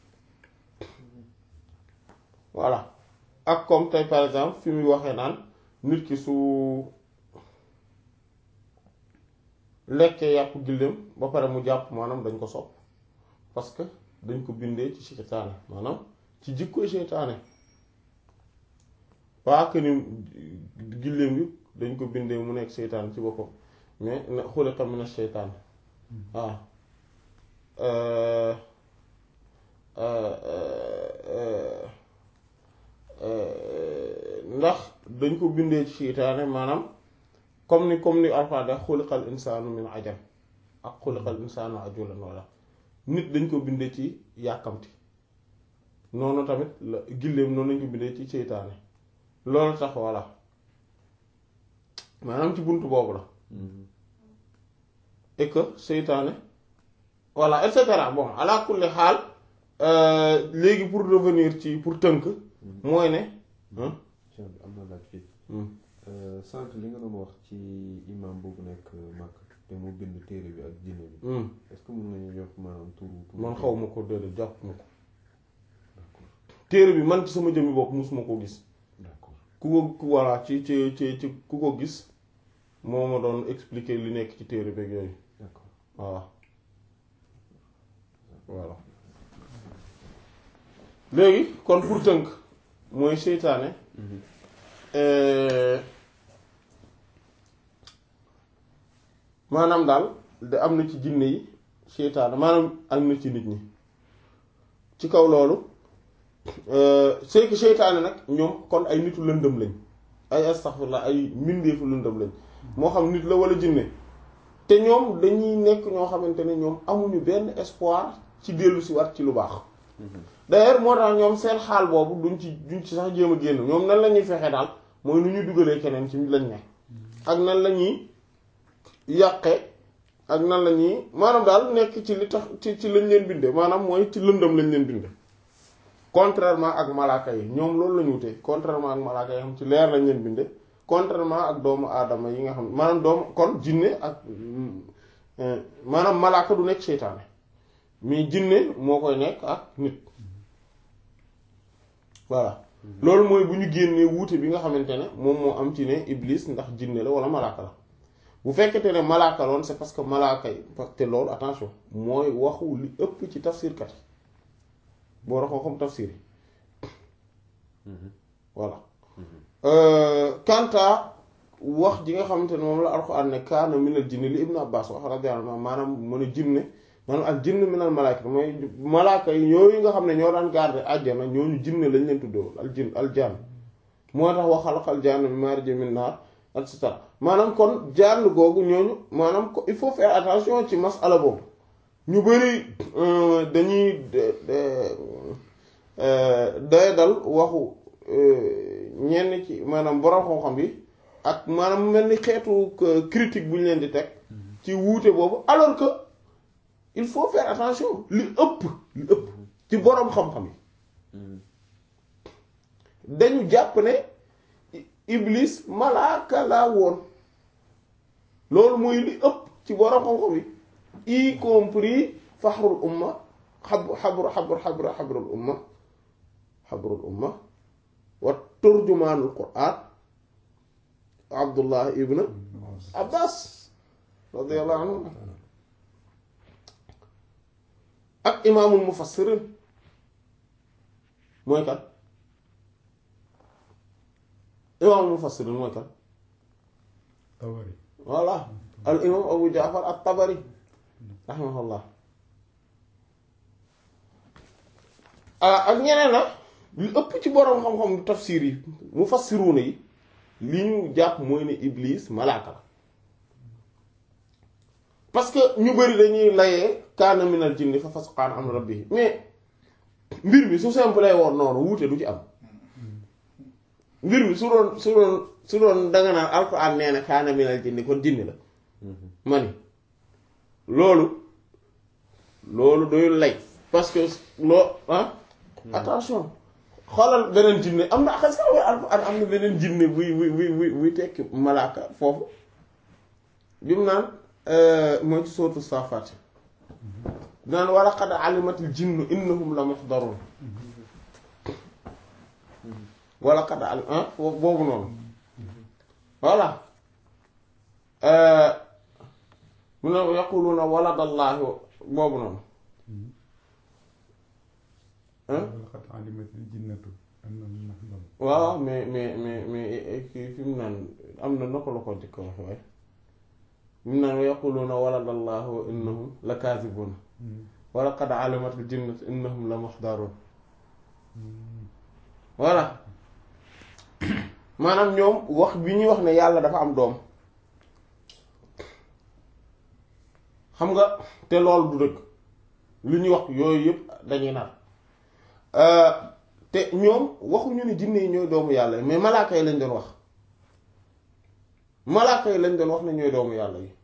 voilà ak comme tey par exemple fi muy waxee naan nit ki su lekkee yàpp gilleem ba pare mu jàpp maanaam dañ ko sopp parce que dañ ko bindee ci seytaane maanaam ci jikkoy seytaane pas que ni gilleem bi dañ ko bindee mu nekk seytaane ci boppam mais na xuliqa mina seytaane waaw ndax dañ ko bindee ci seytaane maanaam comme ni comme ni Alxuraan da xuliqal insaanu min ajal ak xuliqal insaanu ajulan walla nit dañ ko bindee ci yàkkamti noonu tamit la gilleem noonu lañ ko bindee ci seytaane loolu tax voilà maanaam ci buntu boobu la et que seytaane voilà et cetera bon ala kulli xaal léegi pour revenir ci pour tënk mooy ne am na laaj fii sànq li nga doon wax ci imam boobu nekk Makka te mu bind téere bi ak jinne bi est-ce que mën nañu jox maanaam turu turu man xaw ma ko déedéet jàpp ma ko téere bi man ci sama jëmmi bopp musuma ko gis d'accord ku ko ku voilà ci ci ci ci ku ko gis moo ma doon expliquer li nekk ci téere beeg yooyu d'accord voilà voilà léegi kon pour tënk mooy seytaane euh, maanaam daal da am na ci jinne yi seytaane maanaam am na ci nit ñi ci kaw loolu euh, c'est que seytaane nag ñoom kon ay nitu lëndëm lañ ay astaghfirullah ay mbindeefu lëndëm lañ moo xam nit la wala jinne te ñoom dañuy nekk ñoo xamante ne ñoom amuñu benn espoir ci dellu si waat ci lu baax d'ailleurs moo tax ñoom seen xaal boobu duñ ci duñ ci sax jéem a génn ñoom nan la ñuy fexe daal mooy nu ñuy dugalee keneen ci lañ ne ak nan la ñuy yàqe ak nan la ñuy maanaam daal nekk ci li tax ci ci lañ leen binde maanaam mooy ci lëndëm lañ leen binde contrairement ak malaaka yi ñoom loolu la ñu wute contrairement ak malaaka yi xam ci leer lañ leen binde contrairement ak doomu aadama yi nga xam maanaam doomu kon jinne ak maanaam malaaka du nekk seytaane mais jinne moo koy nekk ak nit voilà loolu mooy bu ñu génnee wuute bi nga xamante ne moom moo am ci ne iblis ndax jinne la wala malaaka la bu fekkete ne malaaka loon c'est parce que malaaka yi parce que loolu attention mooy waxu li ëpp ci tafsirkat yi boo raxoo xam tafsir yi voilà kanta wax ji nga xamante ne moom la alxuraan ne kaana minal jinni li ibnu abbas wax radiyallahu anhu maanaam mu ne jinne maanaam ak jinn minal malaaka mooy malaaka yi yooyu nga xam ne ñoo daan garder àjjana ñooñu jinne lañ leen tuddoo al jinn al jaan moo tax wa xalaqal jaanna min maarij min naar et cetera maanaam kon jaan googu ñooñu maanaam ko il faut faire attention ci masala boobu ñu bari dañuy day dal waxu ñenn ci maanaam borom xam-xam bi ak maanaam mel ni xeetu critique bu ñu leen di teg ci wuute boobu alors que il faut faire attention li ëpp li ëpp ci borom xam-xam yi dañu jàpp ne iblis malaaka laa woon loolu mooy li ëpp ci borom xam-xam yi y compris faxrul umma xab xabru xabru xabru xabrul umma xabrul umma wa turjumaanul quraan abdullah ibn abbas radiyallahu anhu ak imaamul mufassirin mooy kan imaamul mufassirin mooy kan Tabari voilà al imam abu jaafar at tabari rahimahullah ak ñeneen la li ëpp ci boroom xam-xam tafsir yi mufassiruuna yi li ñu jàpp mooy ne iblis malaaka la parce que ñu bari dañuy layee kaana minal jinni fa fasaqan an rabbihi mais mbir mi su simple woon noonu wuute du ci am mbir mi su doon su doon su doon danga naan alxuraan nee na kaana minal jinni kon jinni la ma ni loolu loolu doyul lay parce que loo ah attention xoolal beneen jinne am na xas nga alxuraan am na beneen jinne buy buy buy buy buy tekki malaaka foofu bi mu naan mooy ci sootu saafaat naan wa laqad alimatil jinnu innahum la muxdaruun wa laqad alim ah boobu noonu voilà mu ne yaquluuna waladallaahi boobu noonu laqad alimatil jinnatu annahum muxdaruun waaw mais mais mais mais kii fi mu naan am na naka la ko njëkk wax waaye mu naan yaquluuna waladallaahi wa innahum la kaasibuun wa laqad alimatil jinnatu innahum la muxdaruun voilà maanaam ñoom wax bi ñuy wax ne yàlla dafa am doom xam nga te loolu du dëgg lu ñuy wax yooyu yëpp dañuy nar te ñoom waxuñu ne jinne yi ñooy doomu yàlla yi mais malaaka yi lañ doon wax malaaka yi lañ doon wax ne ñooy doomu yàlla yi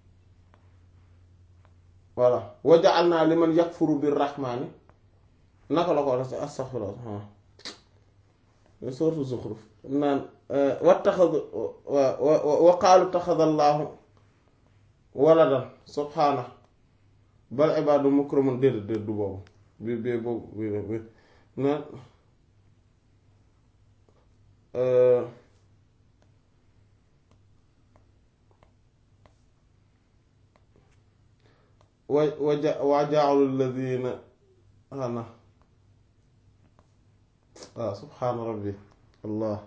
voilà wa ja'alna liman yakfuru bir rahmani naka la ko wax astaghfirullah sourate Zukhruf naan wattaxadu wa wa wa qaalu taxada allaahu waladan subhaana bal ibaadu mukramun déedéet déet du boobu bi bi boobu bi bi naan wa waja waa jaalu alladina ana waaw subhaana rabbi allah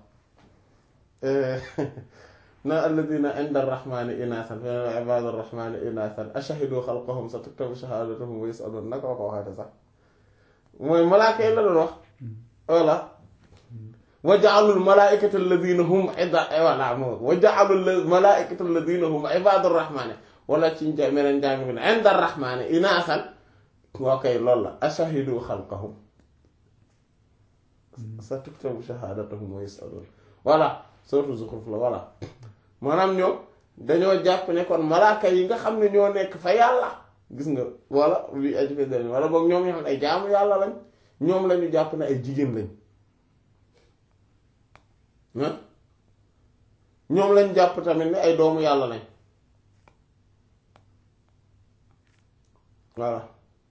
na alladina inda arrahmani inaasan fa ibaadu arrahmani inaasan ashahadu xalqahum sa tuktabu shahaadatuhum wa yusalun naka ko waxaate sax mooy malaaka yi la doon wax voilà wa jaalul malaaikata alladina hum ida voilà moo wa jaalul malaaikata alladina hum ibaadu arrahmani wala ci nja meneen njàng mi ne inda arrahmani inaasan waa kay loolu la ashahadu xalqahum sa tuktabu shahaadatuhum wa yusalun voilà surtout Zukhruf la voilà maanaam ñoom dañoo jàpp ne kon malaaka yi nga xam ne ñoo nekk fa yàlla gis nga wala li aj fe dani wala boog ñoom ñoo xam ne ay jaamu yàlla lañ ñoom lañu jàpp ne ay jigéen lañ ah ñoom lañ jàpp tamit ne ay doomu yàlla lañ voilà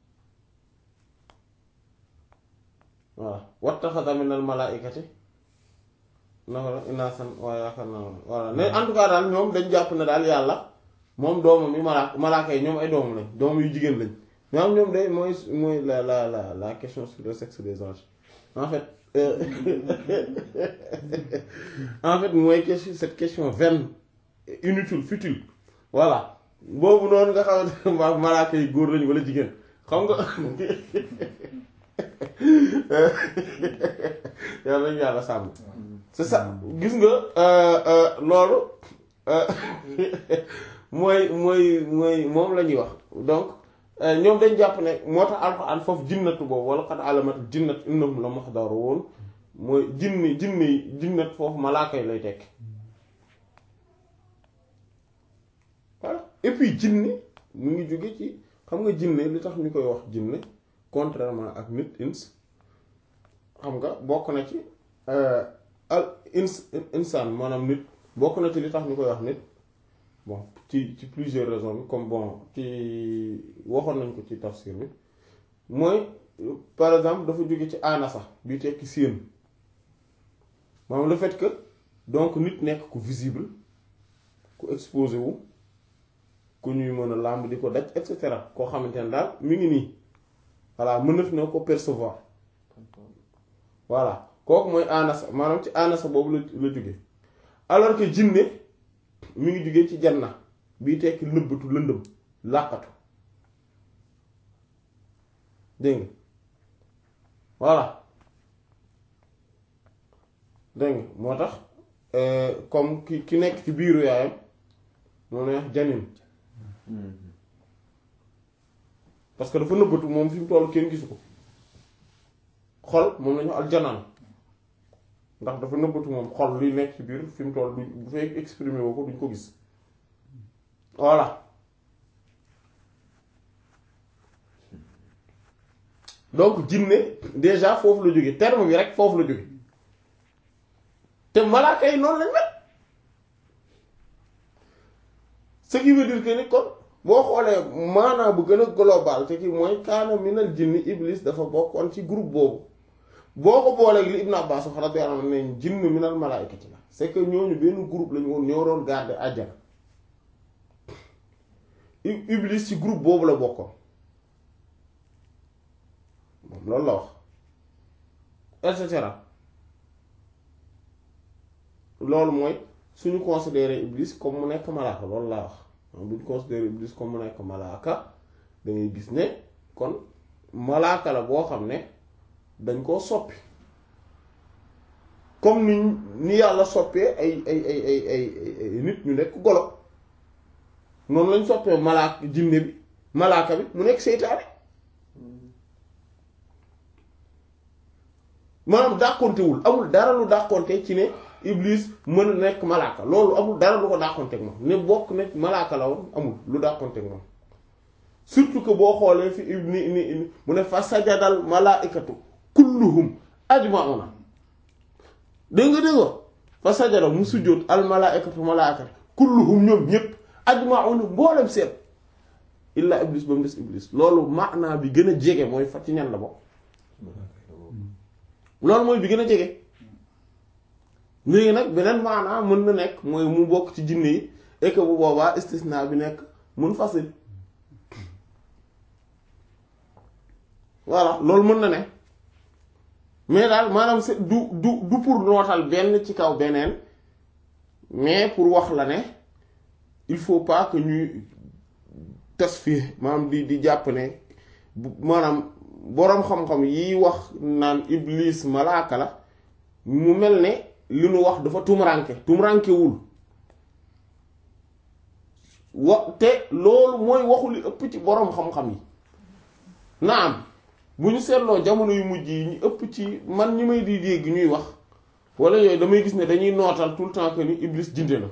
voilà wattaxada minal malaaikati naka la inaasan waaye yaakaar naa voilà ne en tout cas daal ñoom dañ jàpp ne daal yàlla moom doomam yi malaaka malaaka yi ñoom ay doomam lañ doomam yu jigéen lañ mais am ñoom day mooy mooy la la la la question sur le sexe des anges en fait euh, en fait mooy question cette question vaine inutile futile voilà boobu noonu nga xamante ne ma malaaka yi góor lañ wala jigéen xam nga yàlla nañu yàlla sàmm c'est ça gis nga loolu mooy mooy mooy moom la ñuy wax donc ñoom dañ jàpp ne moo tax alxuraan foofu jinnatu boobu wala qad alamat jinnat innahum la muhdaruun mooy jinni jinni jinnat foofu malaaka yi lay tekk voilà et puis jinni mu ngi jóge ci xam nga jinne li tax ñu koy wax jinne contrairement ak nit ins xam nga bokk na ci al ins insaan maanaam nit bokk na ci li tax ñu koy wax nit bon ci ci plusieurs raisons bi comme bon ci waxoon nañ ko ci tafsir bi mooy par exemple dafa jóge ci anasa bi tekki séen maanaam le fait que donc nit nekk ku visible ku exposé wu ku ñuy mën a làmb di ko daj et cetera koo xamante ne daal mi ngi nii voilà mënaf na ko percevoir voilà kooku mooy anasa maanaam ci anasa boobu la la jóge alors que jinne mi ngi jóge ci janna bii tekki nëbbatu lëndëm làqatu dégg nga voilà dégg nga moo tax comme ki ki nekk ci biiru yaayam moo ne wax janin parce que dafa nëbbatu moom fi mu toll kenn gisu ko xol moom lañu aljanaan ndax dafa nëbbatu moom xol luy nekk ci biir fi mu toll du bu fay exprimer woo ko duñ ko gis voilà donc jinne déjà foofu la jóge terme bi rek foofu la jóge te malaaka yi noonu lañ mel ce qui veut dire que ni kon boo xoolee maanaa bu gën a global te ki mooy kaana minal jinni iblis dafa bokkoon ci groupe boobu boo ko booleeg li Ibn Abbas wax radiyallahu anhu ne jinn minal malaa'ikati la c'est que ñooñu benn groupe lañu woon ñoo doon garder àjjana iblis ci groupe boobu la bokkoon moom loolu la wax et cetera loolu mooy suñu considérer iblis comme mu nekk malaaka loolu laa wax bu ñu considérer iblis comme mu nekk malaaka da ngay gis ne kon malaaka la boo xam ne dañ koo soppi comme ni ni yàlla soppee ay ay ay ay ay nit ñu nekk golo noonu lañ soppee malaaka jinne bi malaaka bi mu nekk seytaane maanaam dàqontewul amul dara lu dàqonte ci ne iblis mën a nekk malaaka loolu amul dara lu ko dàqonteeg moom ne bokk ne malaaka la woon amul lu dàqonteeg moom surtout que boo xoolee fi ni ni mu ne fa sajadal malaaikatu kulluhum ajmauna dégg nga dégg fa sajada mu sujjóot al malaaikatu malaaikatu kulluhum ñoom ñépp ajmauna mboolem seet illa iblis ba mu des iblis loolu maanaa bi gën a jege mooy fa ci ñan la bokk loolu mooy bi gën a jege léegi nag beneen maanaa mën na nekk mooy mu bokk ci jinne yi et que bu boobaa istisna bi nekk mun fasil voilà loolu mën na ne mais daal maanaam c'est du du du pour nootal benn ci kaw beneen mais pour wax la ne il faut pas que ñuy tas fii maanaam di di jàpp ne bu maanaam boroom xam-xam yi wax naan iblis malaaka la mu mel ne li nu wax dafa tumranke tumrankewul wa te loolu mooy waxu li ëpp ci boroom xam-xam yi naam bu ñu seetloo jamono yu mujj yi ñu ëpp ci man ñi may di dégg ñuy wax wala yooyu damay gis ne dañuy nootal tout le temps que ni iblis jinde la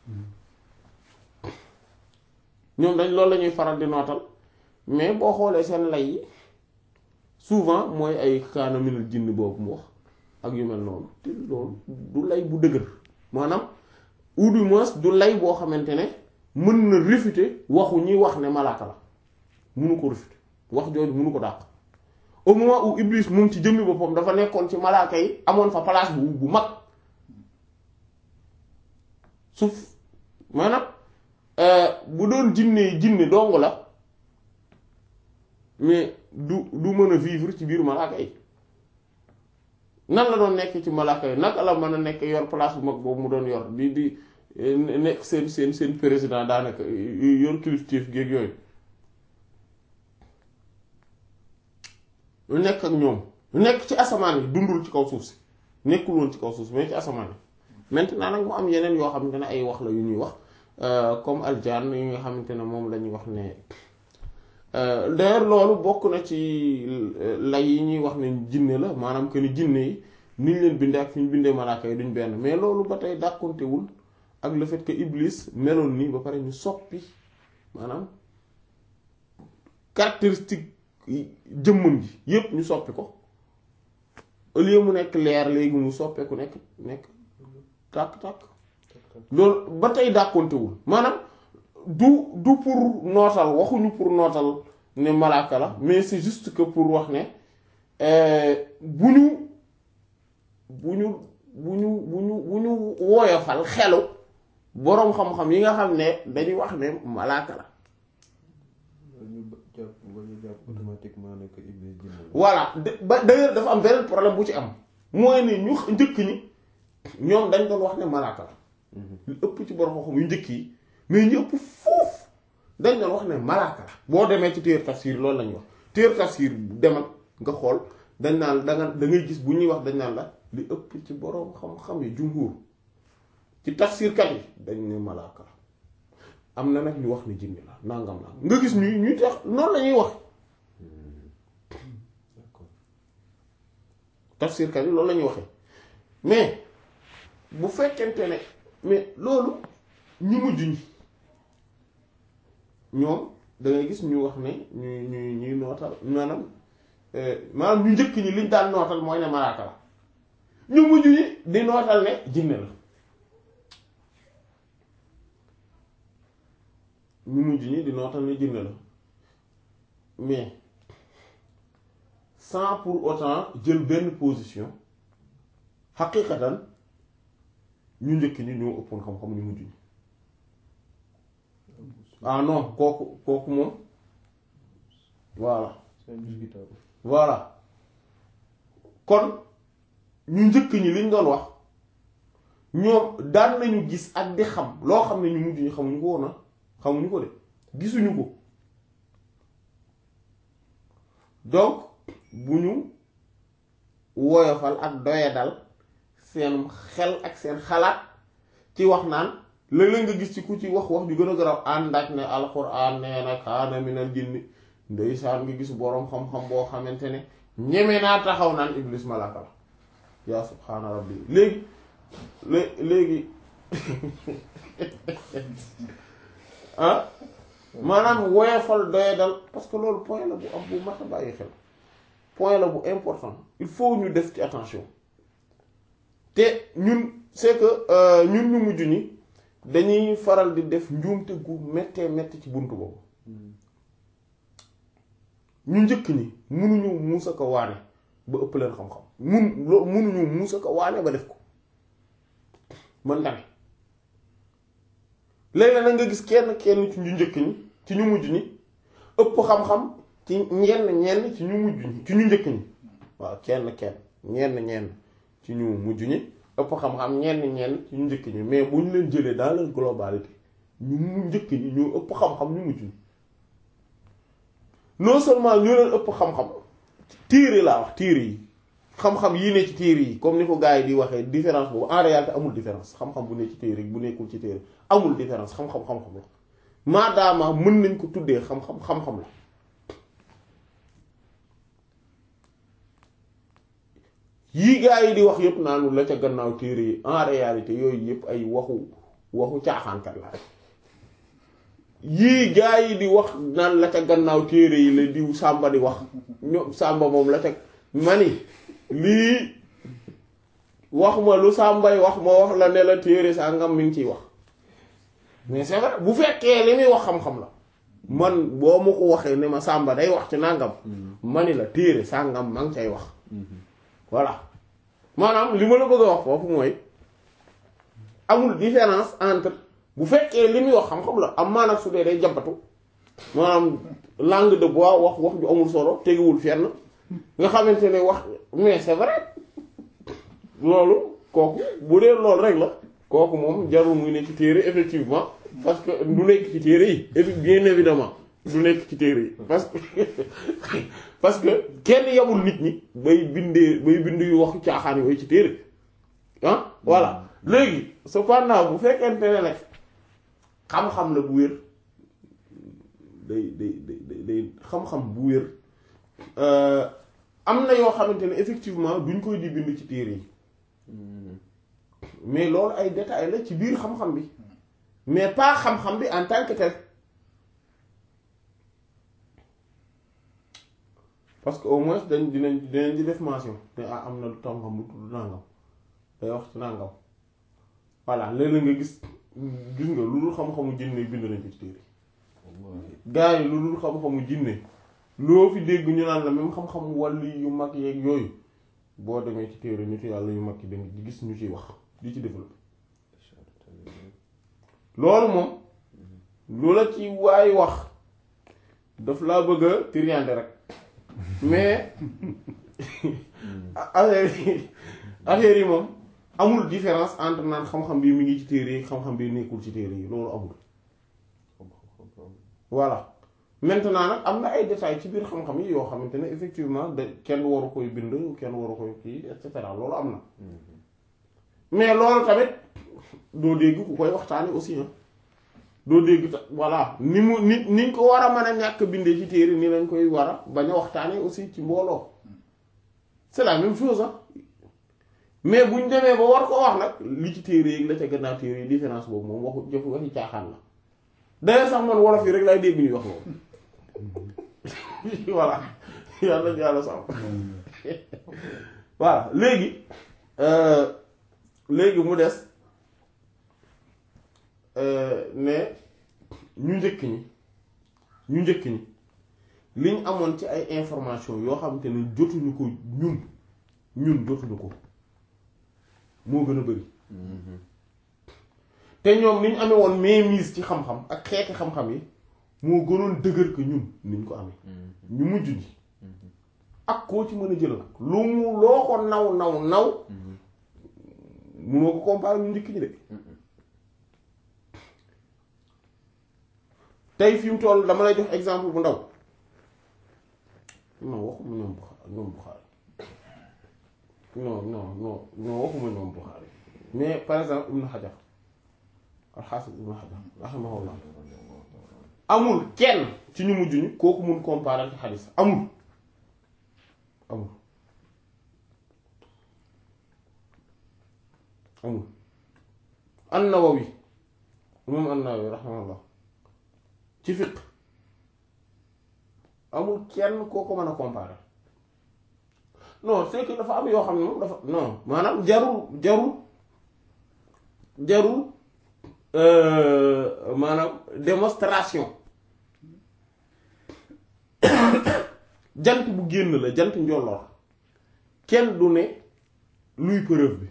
ñoom dañ loolu la ñuy faral di nootal mais boo xoolee seen lay yi souvent mooy ay kaana minal jinn boobu mu wax ak yu mel noonu te loolu du lay bu dëgër maanaam ou du moins du lay boo xamante ne mën na réfuter waxu ñi wax ne malaaka la munu ko réfuter wax jooju munu ko dàq au moment où Iblis moom ci jëmmi boppam dafa nekkoon ci malaaka yi amoon fa place bu bu mag suuf maanaam bu doon jinne yi jinne dong la mais du du mën a vivre ci biir malaaka yi nan la doon nekk ci malaaka yi naka la mën a nekk yor place bu mag boobu mu doon yor di di nekk seen seen seen président daanaka yor kilifteef géeg yooyu lu nekk ak ñoom lu nekk ci asamaan yi dundul ci kaw suuf si nekkul woon ci kaw suuf si mais ci asamaan yi maintenant nag mu am yeneen yoo xamante ne ay wax la yu ñuy wax comme aljaan yi nga xamante ne moom la ñuy wax ne d'ailleurs loolu bokk na ci lay yi ñuy wax ne jinne la maanaam que ni jinne yi ni ñu leen bindee ak fi ñu bindee malaaka yi duñ benn mais loolu ba tey dàkkontewul ak le fait que Iblis meloon nii ba pare ñu soppi maanaam caractéristique jëmmam ji yépp ñu soppi ko au lieu mu nekk leer léegi mu soppeeku nekk nekk tàkk-tàkk loolu ba tey dàkkontewul maanaam du du pour nootal waxuñu pour nootal ne malaaka la mais c'est juste que pour wax ne bu ñu bu ñu bu ñu bu ñu bu ñu woyofal xelu boroom xam-xam yi nga xam ne dañuy wax ne malaaka la ñu jàpp ba ñu jàpp automatiquement ne que Iblis jinne la. voilà ba d'ailleurs dafa am beneen problème bu ci am mooy ne ñu njëkk ñi ñoom dañ doon wax ne malaaka la lu ëpp ci boroom xam-xam yu njëkk yi mais ñu ëpp foofu dañ doon wax ne malaaka la boo demee ci téer tafsir loolu lañuy wax téer tafsir demal nga xool dañ naan da nga da ngay gis bu ñuy wax dañ naan la li ëpp ci boroom xam-xam yi jumhur ci tafsirkat yi dañ ne malaaka la am na nag ñu wax ne jinne la nangam nangam nga gis ñuy ñuy tax noonu la ñuy wax d'accord tafsirkat yi loolu la ñuy waxee mais bu fekkente ne mais loolu ñu mujj ñi ñoom da ngay gis ñu wax ne ñu ñu ñuy nootal maanaam maanaam ñu njëkk ñi liñ daan nootal mooy ne malaaka la ñu mujj ñi di nootal ne jinne la ñu mujj ñi di nootal ne jinne la mais sans pour autant jël benn position xaqiqatan ñu njëkk ñi ñoo ëppoon xam-xam ñu mujj ñi ah non kooku kooku moom voilà c'est indiscutable. voilà kon ñu njëkk ñi liñ doon wax ñoom daan nañu gis ak di xam loo xam ne ñu mujj ñi xamuñu ko woon na xamuñu ko de gisuñu ko donc bu ñu woyofal ak doyadal seen xel ak seen xalaat ci wax naan léeg-léeg nga gis ci ku ci wax wax ju gën a garaw ànd ak ne alxuraan nee na kaana minal jinni ndeysaan nga gis boroom xam-xam boo xamante ne ñeme naa taxaw naan iblis malaka la yaa subhaana rabbi léegi lé- léegi ah maanaam woyofal doyadal parce que loolu point la bu am bu mat a bàyyi xel point la bu important il faut ñu def ci attention te ñun c'est que ñun ñu mujj ñi dañuy faral di def njuumte gu méttee métti ci buntu boobu ñu njëkk ñi munuñu muusa ko waane ba ëpp leen xam-xam mun loo munuñu muusa ko waane ba def ko mën tamit léegi nag nga gis kenn kenn ci ñu njëkk ñi ci ñu mujj ñi ëpp xam-xam ci ñenn ñenn ci ñu mujj ñi ci ñu njëkk ñi waaw kenn kenn ñenn ñenn ci ñu mujj ñi ëpp xam-xam ñenn ñenn ci ñu njëkk ñi mais bu ñu leen jëlee dans leur globalité ñu mu njëkk ñi ñoo ëpp xam-xam ñu mujj ñi non seulement ñoo leen ëpp xam-xam téere laa wax téere yi xam-xam yii ne ci téere yi comme ni ko gars yi di waxee différence boobu en réalité amul différence xam-xam bu ne ci téere bu nekkul ci téere amul différence xam-xam xam-xam la maadaama mën nañ ko tuddee xam-xam xam-xam la yii gars yi di wax yépp naanu la ca gannaaw téere yi en réalité yooyu yépp ay waxu waxu caaxaankat la rek yii gars yi di wax naan la ca gannaaw téere yi la diw sàmba di wax ñoom sàmba moom la ca mani lii wax ma lu sàmbay wax ma wax la ne la téere sàngam mi ngi ciy wax mais c'est vrai bu fekkee li muy wax xam-xam la man boo ma ko waxee ne ma sàmba day wax ci nàngam mani la téere sàngam ma ngi cay wax voilà maanaam li ma la bëgg a wax foofu mooy amul différence entre bu fekkee li muy wax xam-xam la am maanaam su dee day jàmbatu maanaam langue de bois wax wax ju amul solo tegiwul fenn nga xamante ne wax mais c'est vrai loolu kooku bu dee loolu rek la kooku moom jarul muy nekk ci téere effectivement parce que du nekk ci téere yi et bien évidemment du nekk ci téere yi parce que parce que kenn yamul nit ñi bay bindee bay bind yu wax caaxaan yooyu ci téere ah voilà léegi cependant bu fekkente ne nag xam-xam la bu wér day day day day xam-xam bu wér am na yoo xamante ne effectivement duñ koy di bind ci téere yi mais loolu ay détails la ci biir xam-xam bi mais pas xam-xam bi en tant que tel parce que au moins dañ dinañ dinañ di def mention te ah am na lu tàngam lu tudd nangam day wax ci nangam voilà léeg-léeg nga gis gis nga lu dul xam-xamu jinne bind nañ ko ci téere gaa yi lu dul xam-xamu jinne loo fi dégg ñu naan la même xam-xamu wàlli yu mag yeeg yooyu boo demee ci téere nitu yàlla yu mag yi danga di gis ñu ciy wax di ci développé loolu moom loola ci waay wax daf laa bëgg a triande rek mais affaire yi affaire yi moom amul différence entre naan xam-xam bi mi ngi ci téere yi xam-xam bi nekkul ci téere yi loolu amul voilà maintenant nag am na ay détails ci biir xam-xam yi yoo xamante ne effectivement da kenn waru koy bind kenn waru koy kii et cetera loolu am na mais loolu tamit doo dégg ku koy waxtaane aussi ah doo dégg ta voilà ni mu ni niñ ko war a mën a ñàkk bindee ci téere ni lañ koy war a bañ a waxtaane aussi ci mbooloo c'est la même chose ah mais buñ demee ba war ko wax nag li ci téere yi la ca gannaaw téere yi différence boobu moom waxu jëf waxi caaxaan la d'ailleurs sax man wolof yi rek laay dégg ñuy wax loolu voilà yàlla yàlla sax voilà léegi léegi mu des ne ñu njëkk ñi ñu njëkk ñi liñ amoon ci ay information yoo xamante ne jotuñu ko ñun ñun jotuñu ko moo gën a bari te ñoom ni ñu amee woon mainmise ci xam-xam ak xeeti xam-xam yi moo gënoon dëgër que ñun niñ ko amee ñu mujj ñi ak koo ci mën a jël nag lu mu loo ko naw naw naw munoo ko comparer ñu njëkk ñi de tey fi mu toll dama lay jox exemple bu ndaw non waxuma ñoom Buxaari ñoom Buxaari non non non non waxuma ñoom Buxaari mais par exemple Ibn Hajar al-Hafiz Ibn Hajar rahimahullah amul kenn ci ñu mujj ñi kooku mun comparer ci xadis amul amul amul an-Nawawi moom an-Nawawi rahimahullah ci fiq amul kenn koo ko mën a comparer non c'est que dafa am yoo xam ne moom dafa non maanaam jarul jarul jarul maanaam démonstration jant bu génn la jant njolloor kenn du ne luy preuve bi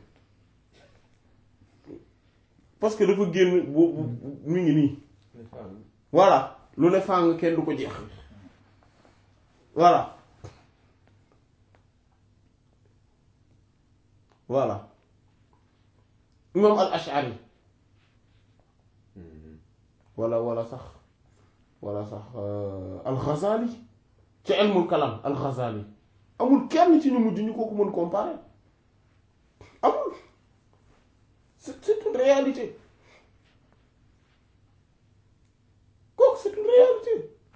parce que dafa génn bu mu ngi nii voilà lu ne fàng kenn du ko jeex voilà voilà imam al ashari wala wala sax wala sax al ghazali ci ilmul kalam al ghazali amul kenn ci ñu mujj ñu kooku mën comparer amul c'est c'est une réalité kooku c'est une réalité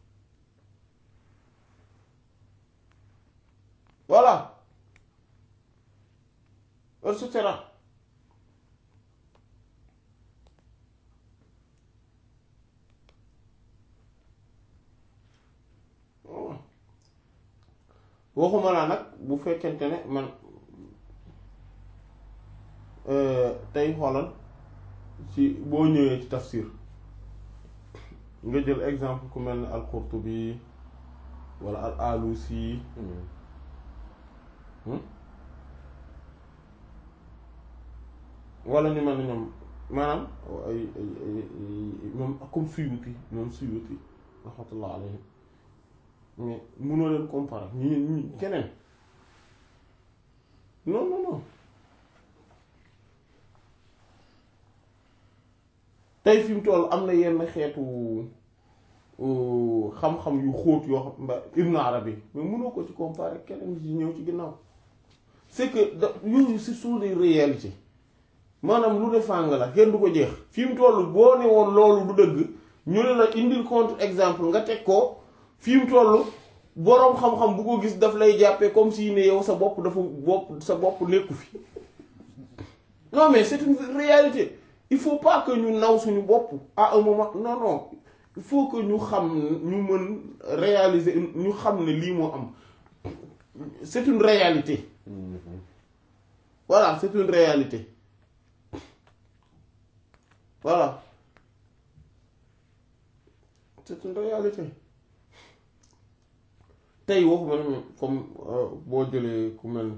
voilà et cetera waxuma laa nag bu fekkente ne man tey xoolal ci boo ñëwee ci tafsir nga jël exemple ku mel ni al-Qurtubi wala al-Alusi wala ñu mel ni ñoom maanaam ay ay ay moom comme Suyuti moom Suyuti rahmatullah alayhi mais mënoo leen comparer ñi ñi keneen non non non tey fi mu toll am na yenn xeetu xam-xam yu xóot yoo xam mba Ibn Arabi mais mënoo ko ci comparer keneen ci ñëw ci ginnaaw c'est que da yooyu ce sont des réalités maanaam lu ne fàng la kenn du ko jeex fi mu toll boo ne woon loolu du dëgg ñu ne la indil contre exemple nga teg ko fi mu toll boroom xam-xam bu ko gis daf lay jàppee comme si ne yow sa bopp dafa bopp sa bopp nekku fi non mais c'est une réalité il faut pas que ñu naw suñu bopp à un moment non non il faut que ñu xam ñu mën réaliser ñu xam ne lii moo am c'est une réalité voilà c'est une réalité voilà c'est une réalité tey waxuma ne comme boo jëlee ku mel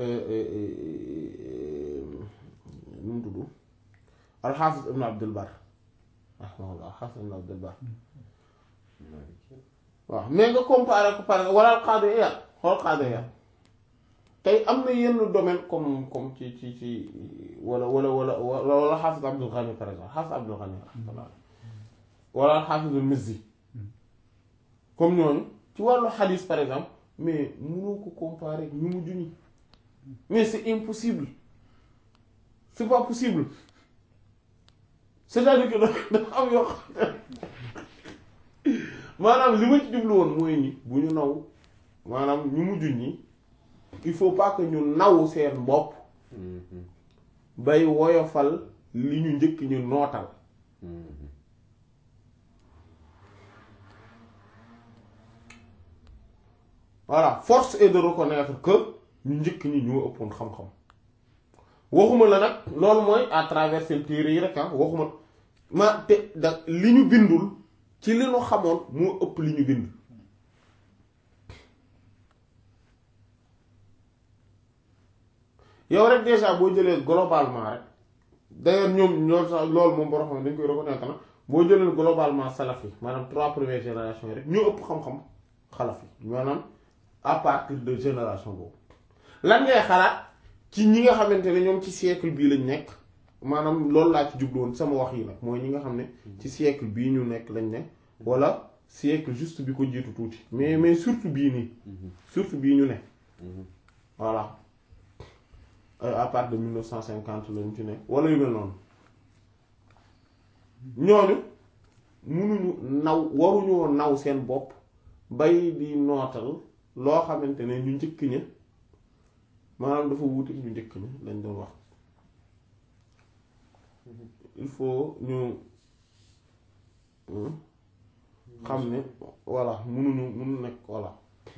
nu mu tudd alxaafis ibn abdul bar rahmaullah alxaafis ibn abdul bar waaw mais nga comparé ko par wala alqaadi Iyaad xool qaadi Iyaad tey am na yenn domaine comme comme ci ci ci wala wala wala wala xaafis abdul ghani par exemple xaafis abdul ghani wala alxaafis al mizzi comme ñooñu ci wàllu xadis par exemple mais mënoo ko comparer ñu mujj ñi mais c'est impossible c'est pas possible c'est-à-dire que dafa am yoo xam maanaam li ma ci jublu woon mooy ni bu ñu naw maanaam ñu mujj ñi il faut pas que ñu naw seen bopp bay woyofal li ñu njëkk ñu nootal voilà force est de reconnaître que ñu njëkk ñi ñoo ëppoon xam-xam waxuma la nag loolu mooy à travers seen téere yi rek ah waxuma ma te da li ñu bindul ci li ñu xamoon moo ëpp li ñu bind yow rek déjà boo jëlee globalement rek d'ailleurs ñoom ñoo sax loolu moom boo xam dañ koy reconnaître na boo jëlee globalement salaf yi maanaam trois premières générations yi rek ñoo ëpp xam-xam xalaf yi maanaam à partir de génération boobu lan ngay xalaat ci ñi nga xamante ne ñoom ci siècle bii lañ nekk maanaam loolu laa ci jubluwoon sama wax yi nag mooy ñi nga xam ne ci siècle bii ñu nekk lañ ne wala siècle juste bi ko jiitu tuuti mais mais surtout bii nii surtout bii ñu ne voilà à partir de mille neuf cent cinquante lañ ci ne wala yu mel noonu ñooñu munuñu naw waruñoo naw seen bopp bay di nootal loo xamante ne ñu njëkk ña maanaam dafa wuute ñu njëkk ña lañ doon wax il faut ñu xam ne voilà munuñu munu nekk voilà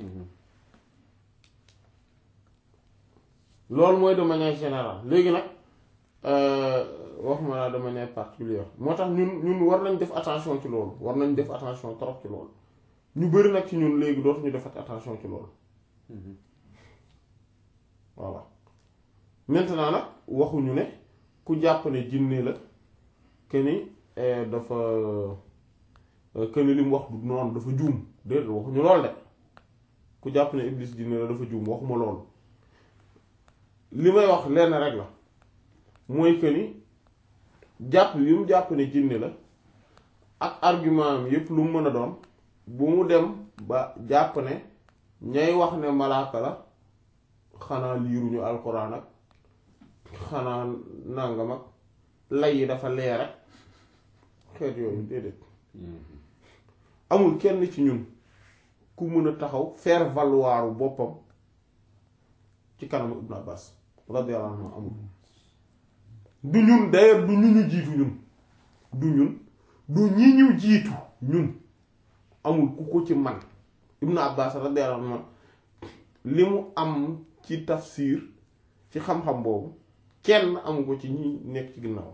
loolu mooy de manière générale léegi nag wax ma la de manière particulière moo tax ñun ñun war nañ def attention ci loolu war nañ def attention trop ci loolu ñu bari nag ci ñun léegi dootuñu defat attention ci loolu voilà maintenant nag waxuñu ne ku jàpp ne jinne la que ni dafa que ni li mu wax du noonu dafa juum déedéet waxuñu lool de ku jàpp ne iblis jinne la dafa juum waxuma loolu li may wax lenn rek la mooy que ni jàpp yi mu jàpp ne jinne la ak argument am yépp lu mu mën a doon bu mu dem ba jàpp ne ñay wax ne malaaka la xanaa liiruñu alxuraan ak xanaa nàngam ak lay yi dafa leer rek xeet yooyu déedéet amul kenn ci ñun ku mën a taxaw faire valoir boppam ci kanamu Ibn Abbas radiyallahu anhu amul du ñun d'ailleurs du ñu ñu jiitu ñun du ñun du ñi ñu jiitu ñun amul ku ko ci man Ibn Abbas radiyallahu anhu li mu am ci tafsir ci xam-xam boobu kenn amu ko ci ñi nekk ci ginnaaw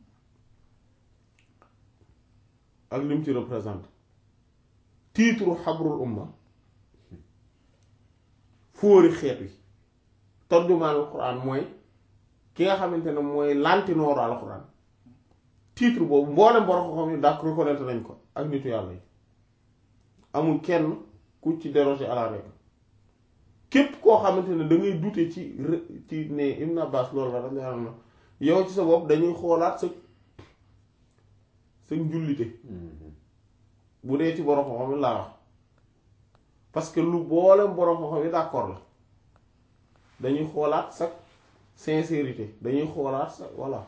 ak li mu ci représente titre xabrul umma fóori xeet wi tarjumaan alquran mooy ki nga xamante ne mooy lantinooru alquran titre boobu mboolem borom xam-xam yi dak reconnaître nañ ko ak nitu yàlla yi amul kenn ku ci déroger à la règle képp koo xamante ne da ngay douter ci ci ne Ibn Abbas loolu la dañ la yow ci sa bopp dañuy xoolaat sa sa njullite bu dee ci borom xam-xam yi laa wax parce que lu boolem borom xam-xam yi d'accord la dañuy xoolaat sa sincérité dañuy xoolaat sa voilà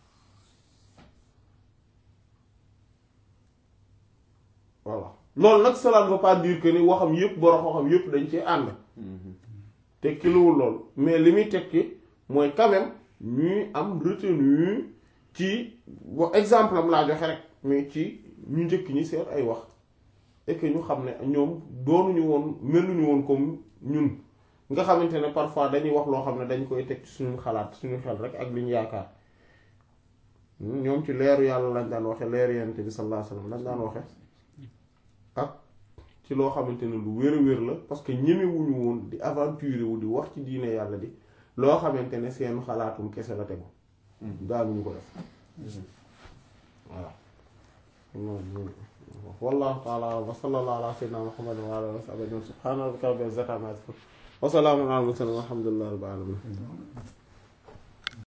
voilà loolu nag cela ne veut pas dire que ni waxam yépp borom xam-xam yépp dañ ci ànd tekkiluwul loolu mais li muy tekki mooy quand même ñuy am retenu ci wa exemple am laa joxe rek mais ci ñu njëkk ñi seet ay wax et que ñu xam ne ñoom doonuñu woon meluñu woon comme ñun nga xamante ne parfois dañuy wax loo xam ne dañ koy teg ci suñu xalaat suñu xel rek ak li ñu yaakaar ñoom ci leeru yàlla lañ daan waxe leeru yonent bi sallallahu alayhi wasallam lañ daan waxe ak ci loo xamante ne lu wér a wér la parce que ñemewuñu woon di aventure wu di wax ci diine yàlla di loo xamante ne seen xalaatum kese la tegu daanuñu ko def voilà wallahu ta'ala wa sallallahu ala sayyidina muhammadin wa ala alihi wa sahbihi subhana rabbika rabbil izzati amma yasifun wa salamun ala al mursalin walhamdulillahi rabbil alamin